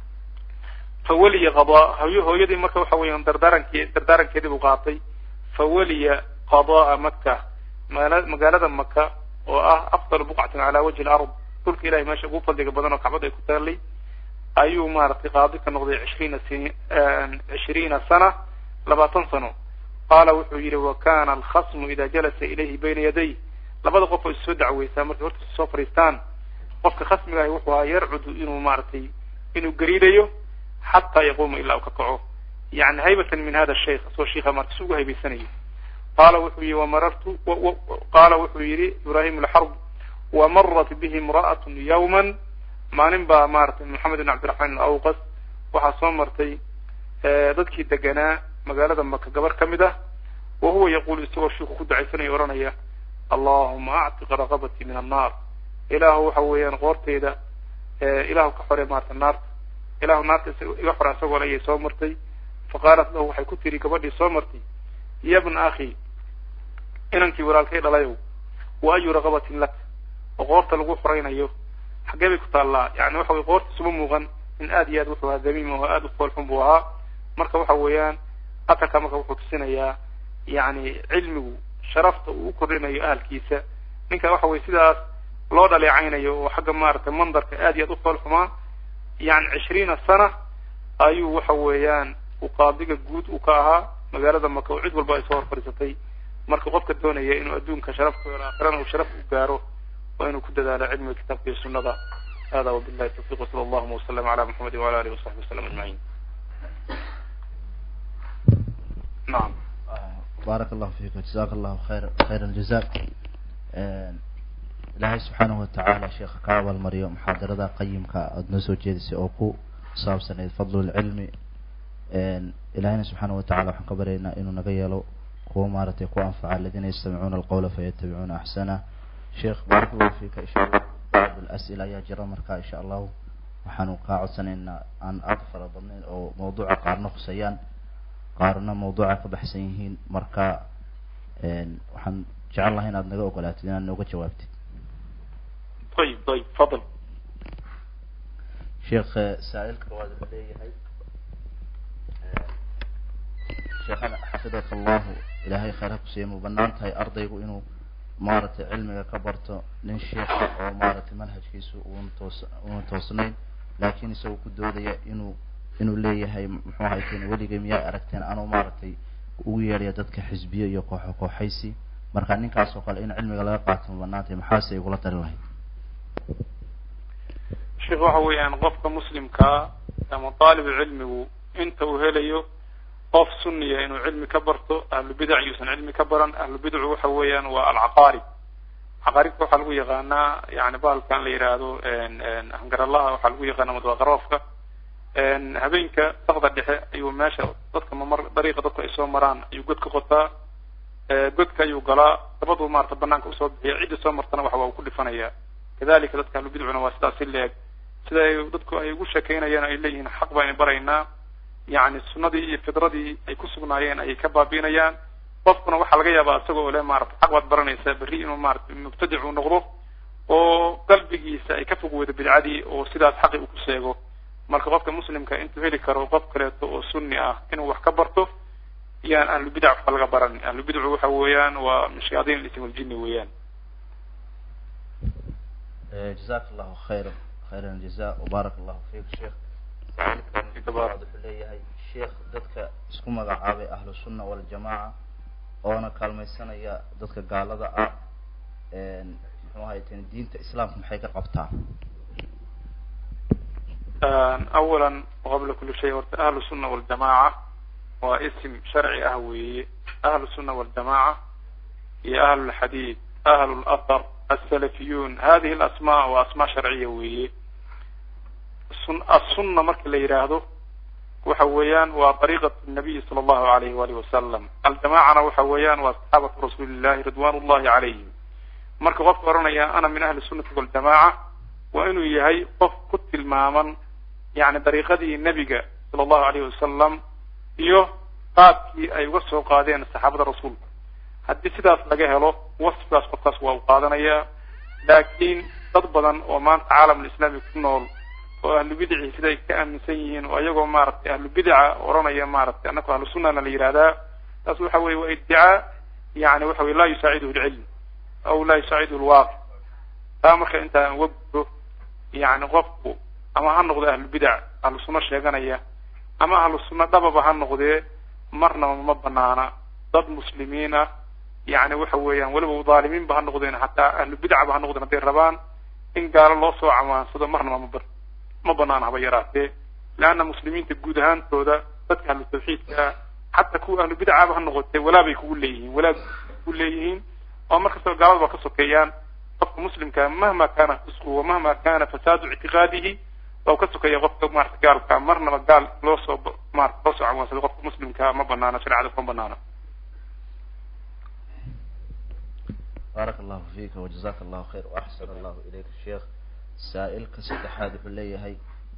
fawaliya qadaa hooy hooyadii marka waxa weeyaan dardaaranke dardaarankeedii buu qaatay fawaliya qadaa maka maala magaalada maka oo ah afdal buqcatin cala wajhi alard dhulka ilahay meesha ugu fadliga badan oo kacbada ay ku taalay ayuu maaragtay qaadi ka noqday cishriina sin cishriina sana labaatan sano qaala wuxuu yihi wa kana alkhasmu ida jalasa ilayhi bayna yaday labada qof oo issoo dacweysaa markay horta soo fadhiistaan qofka khasmiga ahi wuxuu ahaa yarcudu inuu maaragtay inuu gariidayo xataa yaquuma ilaa u ka kaco yani haybatan min hada shaykh asoo shiika marta si ugu haybaysanayo qaala wuxuu yihi wamarartu qaala wuxuu yihi ibrahim alxarb wamarat bihi imra'at yawman maalin baa maaragtay moxamed ibn cabdiraxmaan alawqas waxaa soo martay dadkii deganaa magaalada maka gabar ka mid ah wa huwa yaqulu isagoo shiiku ku ducaysanaya ohanaya allahuma actiq raqabatii min annaar ilaahu waxa weeyaan qoorteyda ilaahu ka xore maarata naarta ilahu naarta iga xore isagoo le ayay soo martay faqaalat lahu waxay ku tiri gabadhii soo martay ya bna akhi inankii walaalkay dhalayow wa ayu raqabatin lak oo qoorta lagu xoraynayo xaggee bay ku taallaa yani waxa wey qoorta isuma muuqan in aad iyo aad wuxuu ahaa damiim oo aad u foolxun buu ahaa marka waxa weeyaan atarka marka wuxuu tusinayaa yani cilmigu sharafta uu u kordhinayo ahalkiisa ninka waxa weye sidaas loo dhaleecaynayo oo xagga maaragtay mandarka aad iyo aad u fool xumaa yani cishriina sana ayuu waxa weeyaan uu qaadiga guud u ka ahaa magaalada maka oo cid walba ay soo hor fadhiisatay marka qofka doonaya inuu adduunka sharaf ku helo aakhirana uu sharaf u gaaro waa inuu ku dadaalo cilmiga kitaabka iyo sunnada hada wabillahi tawfiq wasala allahuma wasalama ala muxamedi wala alihi wasaxbi wasalam ajmaciin nacam baarak allahu fiika jazaaka allahu khayr khayr aljaza ilaahay subxaanahu watacaala sheekha ka abaalmariyo muxaadarada qayimka aada noo soo jeedisay oo ku saabsaneyd fadlulcilmi ilahayna subxaanahu watacala waxaan ka baryaynaa inuu naga yeelo kuwa maaragtay ku anfaca aladiina yastamicuuna alqawla fayatabicuuna axsana sheekh baarak allahu fiika insha allah bacd al-as'ila ayaa jira marka insha allahu waxaanu kaa codsanaynaa aan aada fara badnayn oo mawduuca qaarna khuseeyaan qaarna mawduuca ka baxsan yihiin marka waxaan jecel lahay inaad naga ogolaatid inaad nooga jawaabtid ayib ayib fadl sheekh saa-ilka waad u leeyahay sheekhana xafidaka allahu ilaahay khayr ha kusiiya ma banaan tahay ardaygu inuu maaragtay cilmiga ka barto nin sheekha oo maaragtay manhajkiisu uun toos uuna toosnayn laakiin isagoo ku doodaya inuu inuu leeyahay muxuu hayteen weligay miyaa aragteen anuu maaragtay ugu yeedhaya dadka xisbiyo iyo kooxo kooxaysi marka ninkaas oo kale in cilmiga laga qaato ma banaan tahay maxaase igula tali lahayd sheekh waxa weeyaan qofka muslimkaa ama daalibu cilmigu inta uu helayo qof suniya inuu cilmi ka barto ahlu bidac yuusan cilmi ka baran ahlu bidcu waxa weeyaan waa alcaqaarib caqaaribka waxaa lagu yaqaanaa yani bahalkan la yidhaahdo hangaralaha waxaa lagu yaqaana madwaqaroofka habeenka sakda dhexe ayuu meesha dadka mamar dariiqa dadku ay soo maraan ayuu god ka qotaa godka ayuu galaa dabadu maarata banaanka usoo bixiya cidda soo martana waxa waa uu ku dhifanaya kadalika dadka ahlu bidcuna waa sidaas si leeg sida ay dadku ay ugu sheekeynayaan ay leeyihiin xaq baynu baraynaa yani sunadii iyo fidradii ay ku sugnaayeen ayay ka baabiinayaan qofkuna waxaa laga yaabaa isagoo ole maarata xaq baad baranaysaa berri inuu maarata mubtadic uu noqdo oo qalbigiisa ay ka fog weydo bidcadii oo sidaas xaqi uu ku sheego marka qofka muslimka intuu heli karo qof kaleeto oo sunni ah inuu wax ka barto yaan ahlu bidac waxba laga baran ahlu bidcu waxa weeyaan waa min shayaadiin ism aljini weeyaan jazaka allahu khayra khayra aljaza wabaarak allahu fiik sheekh wuxuu leeyahay sheekh dadka isku magacaabay ahlu sunna waljamaaca oona kaalmaysanaya dadka gaalada ah muxuu ahayteen diinta islaamka maxay ka qabtaa awala qabla kuli shay horta ahlu sunna waljamaaca waa ism sharci ah weeye ahlu sunna waljamaaca iyo ahlu lxadiid ahlu lathar alsalafiyuun hadihi alasmaa waa asmaa sharciya weeye sun assunna marka la yidhaahdo waxa weeyaan waa dariiqat nabiyi sala allahu alayhi waalihi wasalam aljamaacana waxa weeyaan waa saxaabatu rasuuli llahi ridwan ullahi calayhim marka qofka oranaya ana min ahli sunnati waljamaaca waa inuu yahay qof ku tilmaaman yani dariiqadii nebiga sala allahu alayhi wasalam iyo qaabkii ay uga soo qaadeen saxaabada rasuulka haddii sidaas laga helo wasfigaas qofkaas waa u qaadanayaa laakiin dad badan oo maanta caalamulislaami ku nool oo ahlu bidici sida ay ka aaminsan yihiin oo iyagoo maaragtay ahlu bidica oranaya maaragtay annaku ahlu sunnana la yihahdaa taas waxa weye waa idicaa yani waxa weye laa yusaaciduhu lcilm aw laa yusaaciduhu lwaaqic taa marka intaan uga gudbo yani qofku ama ha noqdo ahlu bidac ahlu sunno sheeganaya ama ahlu sunno dhababa ha noqdee marnaba ma banaana dad muslimiin ah yani waxa weeyaan weliba dhaalimiinba ha noqdeen hataa ahlu bidcaba ha noqdeen hadday rabaan in gaalo loo soo camaansado marnaba ma ma banaana haba yaraatee leanna muslimiinta guud ahaantooda dadka ahlu tawxiidka xataa kuwa ahlu bidcaba ha noqotee walaabay kugu leeyihiin walaab kugu leeyihiin oo markastoo gaalada ba ka sokeeyaan qofka muslimka mahma kana fisqu wamahma kana fasaadu ictiqaadihi waa ka sokeeya qofka maarata gaalka marnaba gaal loo soo maarata loo soo camaansado qofka muslimka ma banaana shareecada kuma banaana baarak allahu fiika wajazaka allahu khayr waaxsan allahu ilayka sheekh saa-ilka saddexaad wuxuu leeyahay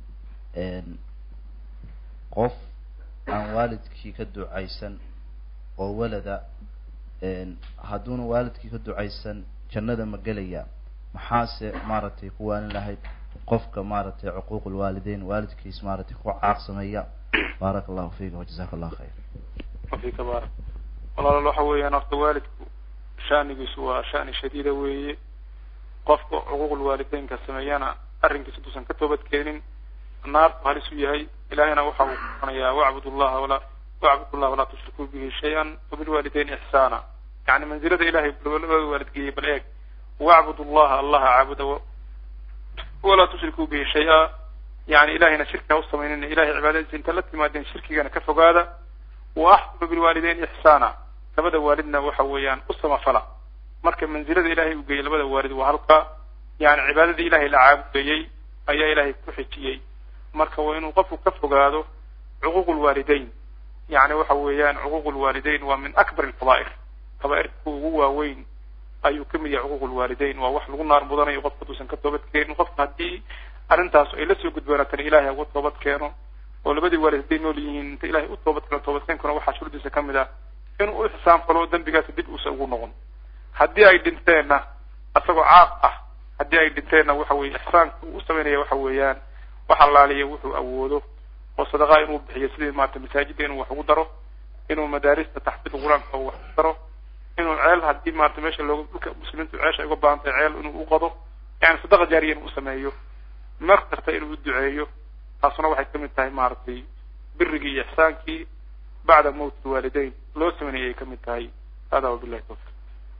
qof aan waalidkii ka ducaysan oo walada hadduuna waalidkii ka ducaysan jannada ma gelaya maxaase maaragtay ku waalin lahayd qofka maaragtay cuquuq lwaalideyn waalidkiis maaragtay ku caaqsameeya baarak allahu fiika wajazaka allahu khayr fika baarak walaal waxa weeyaan horta waalidku shanigiisu waa shani shadiida weeye qofka cuquuqul waalideynka sameeyana arrinkiisa duusan ka toobadkeenin naartu halis u yahay ilahayna waxa uu kuanayaa wacbud llaha walaa wacbud llah walaa tushrikuu bihi shay-an wabilwaalideyn ixsaana yani manzilada ilahay labada waalidgeeyey bal eeg wacbud llaha allaha caabuda walaa tushrikuu bihi shay-a yani ilahayna shirki ha u samaynina ilahay cibaadadiisa inta la timaadeen shirkigana ka fogaada wa axsinu bilwaalideyn ixsaana labada waalidna waxa weeyaan u samafala marka manzilada ilahay u geeyey labada waalid waa halka yani cibaadadii ilahay la caabudayey ayaa ilahay ku xijiyey marka waa inuu qofku ka fogaado cuquuq lwaalideyn yani waxa weeyaan cuquuq lwaalideyn waa min akbar alfadaa'ir kaba'irka ugu waaweyn ayuu kamid yahay cuquuq lwaalideyn waa wax lagu naar mudanayo qofka haduusan ka toobad keenin qofka haddii arrintaas ay lasoo gudboonaatana ilahay uga toobad keeno oo labadii waalid hadday nool yihiin inta ilahay u toobad keeno toobadkeenkuna waxaa shurudiisa kamid ah inuu u ixsaan falo dembigaasa dib uusa ugu noqon haddii ay dhinteenna isagoo caaq ah haddii ay dhinteenna waxa weye ixsaanka uu u samaynaya waxa weeyaan wax allaaliya wuxuu awoodo oo sadaqaa inuu bixiyo sidii maarata masaajidda inuu wax ugu daro inuu madaarista taxfiid qur-aanka wax ku daro inuu ceel haddii maarata meesha looga dhulka muslimiintu ceesha ay uga baahan tahay ceel inuu u qado yani sadaqa jaariya inuu sameeyo mar kasta inuu u duceeyo taasuna waxay kamid tahay maaragtay birigii iyo ixsaankii bacda mawt lwaalideyn loo sameynayay ay kamid tahay hada wabillahi tawfiq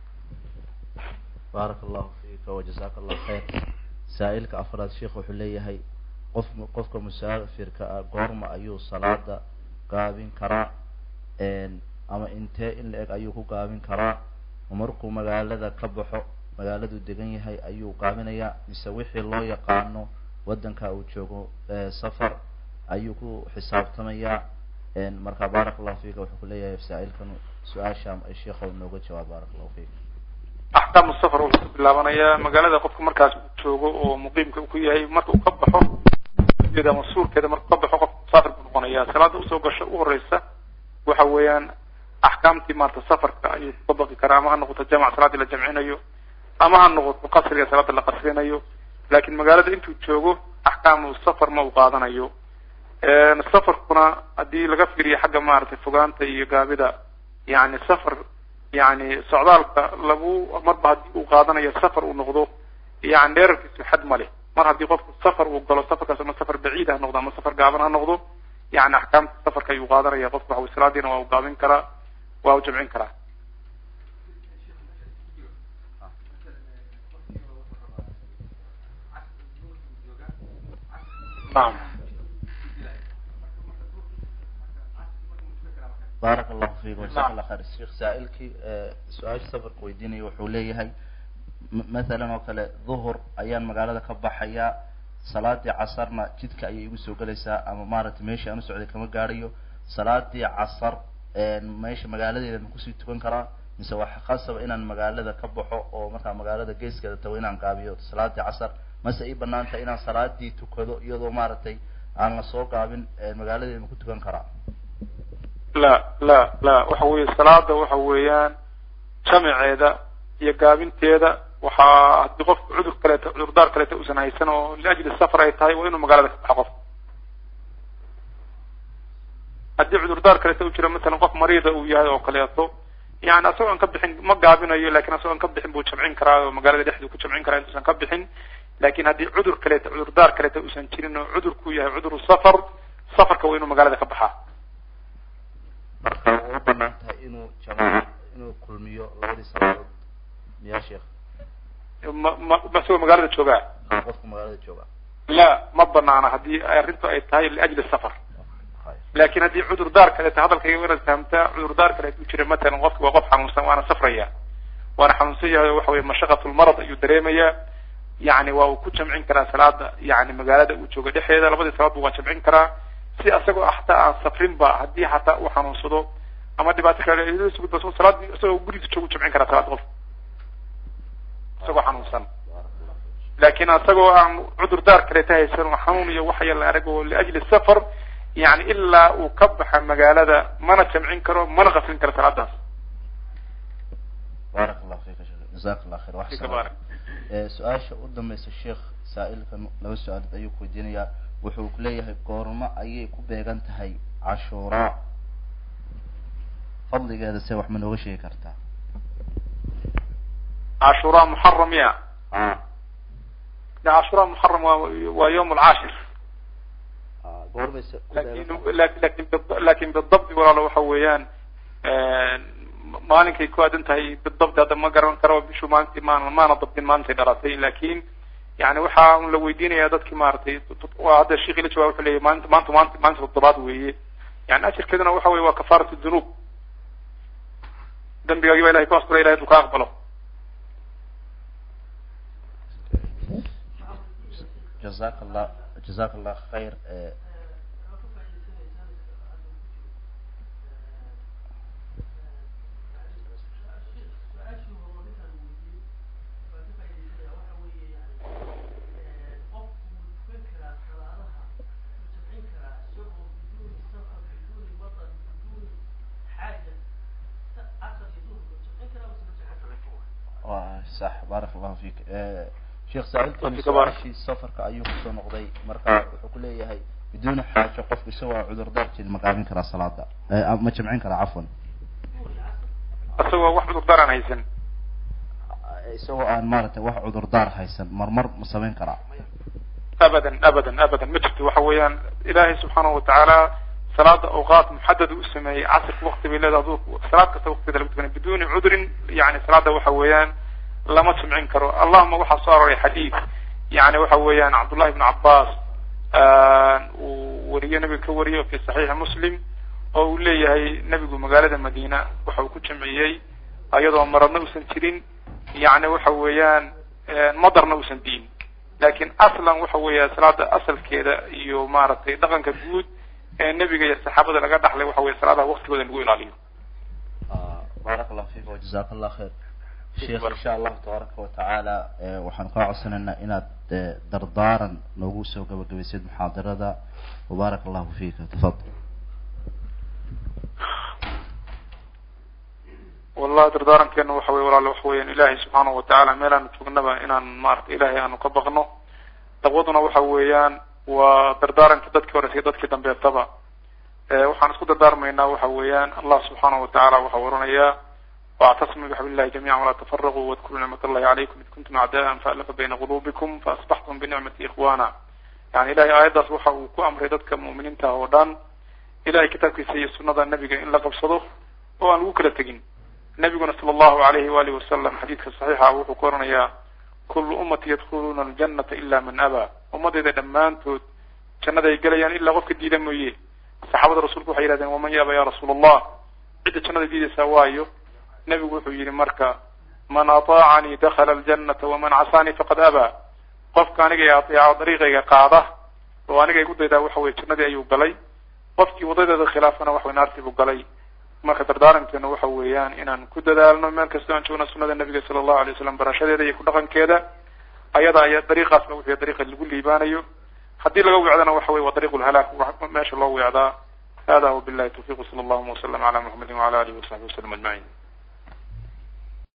baaraka allahu fiika wajazaka allahu khayr saa-ilka afraad sheikh wuxuu leeyahay qof qofka musaafirka ah goorma ayuu salaada gaabin karaa ama intee in la eg ayuu ku gaabin karaa markuu magaalada ka baxo magaaladuu degan yahay ayuu gaabinayaa mise wixii loo yaqaano waddanka uu joogo safar ayuu ku xisaabtamayaa marka baaraka allahu fiika wuxuu kuleeyahay saa-ilkan su-aasha sheikha nooga jawaab baaraka allahu fiika axkaamu safar wuxuu ka bilaabanayaa magaalada qofka markaas uu joogo oo muqiimka ku yahay marka uu ka baxo da masuurkeeda markuu ka baxo qofka musaafir buu noqonaya salaada usoo gasho u horeysa waxa weeyaan axkaamtii maarata safarka ayuu ka baqi karaa ama ha noqoto jamac salaadii la jamcinayo ama ha noqoto qasriga salaada la qasrinayo laakin magaalada intuu joogo axkaamu safar ma uu qaadanayo safarkuna haddii laga fiiriyo xagga maaragtay fogaanta iyo gaabida yani safar yani socdaalka lagu marba haddii uu qaadanayo safar uu noqdo yani dheerarkiisu xad ma leh mar haddii qofku safar uu galo safarkaas ama safar baciid ha noqdo ama safar gaaban ha noqdo yani axkaamta safarka ayuu qaadanaya qofku waxa wey salaadiina waa u gaabin karaa waa u jamcin karaa naam baaraka allahu fiikum jazaaka allah khayr sheekh saa-ilkii su-aasha safarka weydiinaya wuxuu leeyahay mathalan oo kale duhur ayaan magaalada ka baxayaa salaadii casarna jidka ayay igu soo gelaysaa ama maaragtay meeshii aan u socday kama gaadhayo salaadii casar meesha magaaladeeda ma kusii tukan karaa mise waxa khasaba inaan magaalada ka baxo oo markaa magaalada geeskeeda tago inaan gaabiyo salaadii casar mase ii banaan tahay inaan salaadii tukado iyadoo maaragtay aan la soo gaabin magaaladeeda ma ku tukan karaa la la la waxa weeye salaada waxa weeyaan jamaceeda iyo gaabinteeda waxaa haddii qofku cudur kaleeto cudurdaar kaleeto uusan haysan oo liajli safar ay tahay waa inuu magaalada ka baxo qof haddii cudurdaar kaleeto u jiro masalan qof mariida uu yahay oo kaleeto yani asagoo an ka bixin ma gaabinayo lakin asagoo an ka bixin buu jamcin karaa oo magaalada dhexduu ku jamcin karaa intuusan ka bixin lakin haddii cudur kaleeto cudurdaar kaleeto uusan jirin oo cudurku yahay cuduru safar safarka waa inuu magaalada ka baxaa marka way u banaan tahay inuu jamac inuu kulmiyo labadii salaadood miyaa sheekh ma ma masagoo magaalada joogaa aa qofka magaalada jooga la ma banaana haddii arrintu ay tahay liajli safar lakin haddii cudurdaar kaleeto hadalkayga inaad fahamtaa cudurdaar kaleeto u jira matalan qofki waa qof xanuunsan waana safraya waana xanuunsan yahay waxa weye mashaqatulmarad ayuu dareemayaa yani waa uu ku jamcin karaa salaada yani magaalada uu joogo dhexeeda labadii salaadba waa jamcin karaa si asagoo hataa aan safrinba haddii hataa uu xanuunsado ama dhibaato kale salaadii isagoo gurigiisa joogu jamcin karaa salaada qof isagoo xanuunsan lakin asagoo aan cudurdaar kaleeta haysan oo xanuun iyo waxya la arag oo liajli safar yani ilaa uu ka baxa magaalada mana jamcin karo mana qasrin karo salaadaas baaraka allahu fika shek jazaka allah khayr wax baarak su-aasha u dambaysa sheekh saa-ilkan laba su-aalood ayuu ku weydiinayaa wuxuu kuleeyahay goormo ayay ku beegan tahay cashuuraa fadligeeda se wax ma nooga sheegi kartaa cashuuraa muxaram ya a de cashura muxaram waa waa yawm alcaashir goormayse lakin lakin lakin bidabdi walaalo waxa weeyaan maalinkay ku aadan tahay bidabdi hadda ma garan karo bishu maalintii maan maana dabdin maalintay dhalatay lakin yani waxa un la weydiinaya dadki maaragtay waa hadda sheikhi la jawab wuxuu leyahy maalinta maanta maanta maalinta toddobaad weeye yani ajirkeeduna waxa weye waa kafarat dunuub dambigaagi ba ilahay ku astura ilahay du ka aqbalo jazak allah jazak allah khayr wa sax barak allahu fik sheekh saailkani su-aashii safarka ayuu kusoo noqday marka wuxuu ku leeyahay biduuni xaajo qofku isagoo cudurdaarkeed ma qaabin karaa salaada ma jamcin karaa cafwan isagoo wax cudurdaar aan haysan isagoo aan maaragtay wax cudurdaar haysan marmar ma samayn karaa abadan abadan abadan ma jirto waxa weeyaan ilaahay subxaanahu watacaala salaada awqaat muxadad u sameeyey casirka wakti bay leedahay aduu salaad kasta waktigeeda lagu tukanay biduni cudrin yani salaada waxa weeyaan lama jimcin karo allahuma waxaa soo aroray xadiid yani waxa weeyaan cabdullahi ibn cabbaas uu wariyo nabiga ka wariyo fi saxiixi muslim oo uu leeyahay nebigu magaalada madiina waxa uu ku jamciyey ayadoo maradna uusan jirin yani waxa weeyaan madarna uusan diin lakin aslan waxa weeya salaada asalkeeda iyo maaragtay dhaqanka guud ee nebiga iyo saxaabada laga dhaxlay waxa weye salaadaha waktigooda in lagu ilaaliyo barak allah fik wajazak allah khayr sheekh insha allahu tabaaraka watacaala waxaanu kaa codsanaynaa inaad dardaaran noogu soo gabagabaysid muxaadarada wabaarak allahu fika tafadal wallahi dardaarankeena waxa weye walaale waxa weeyaan ilaahay subxaanahu watacaala meel aanu joognaba inaan maarata ilaahay aanu ka baqno daqwaduna waxa weeyaan waa dardaaranka dadkii hore iyo dadkii dambeetaba waxaan isku dardaarmaynaa waxa weeyaan allah subxaanahu watacaala waxau oranayaa واعتصموا بحبل الله جميعا ولا تفرقوا واذكروا نعمة الله عليكم إذ كنتم أعداء فألف بين قلوبكم فأصبحتم بنعمة إخوانا يعني إلهي آياداas waxa uu ku amray dadka mu'miniinta oo dhan ilahay kitaabkiisa iyo sunada nebiga in la qabsado oo aan lagu kala tegin nebiguna sala allahu alayhi waalihi wasalam xadiidka saxiixa wuxuu ku oranayaa kullu ummati yadkhuluuna aljanata ila man abaa ummadayda dhammaantood jannaday gelayaan ilaa qofka diida mooye saxaabada rasuulku waxay yihahdeen waman yaaba ya rasuula allah cidda jannada diidaysaa waayo nebigu wuxuu yihi marka man ataacanii dakala aljanata waman casaanii faqad abaa qofka aniga i ateeca dariiqayga qaada oo aniga igu daydaa waxa weye jannadii ayuu galay qofkii wadadeeda khilaafana waxaway naartii buu galay marka dardaarankeena waxa weeyaan inaan ku dadaalno meel kastoo aan joogno sunada nebiga sala allahu alay waslam barashadeeda iyo ku dhaqankeeda ayada aya dariiqaasna wuxuu dariiqa lagu liibaanayo haddii laga wicdana waxa weye waa dariiq lhalaak meesha loo wicdaa hada wabillahi tawfiq sala allahuma wasalam ala muxamedin wala alihi wasaxbi wasalam ajmaciin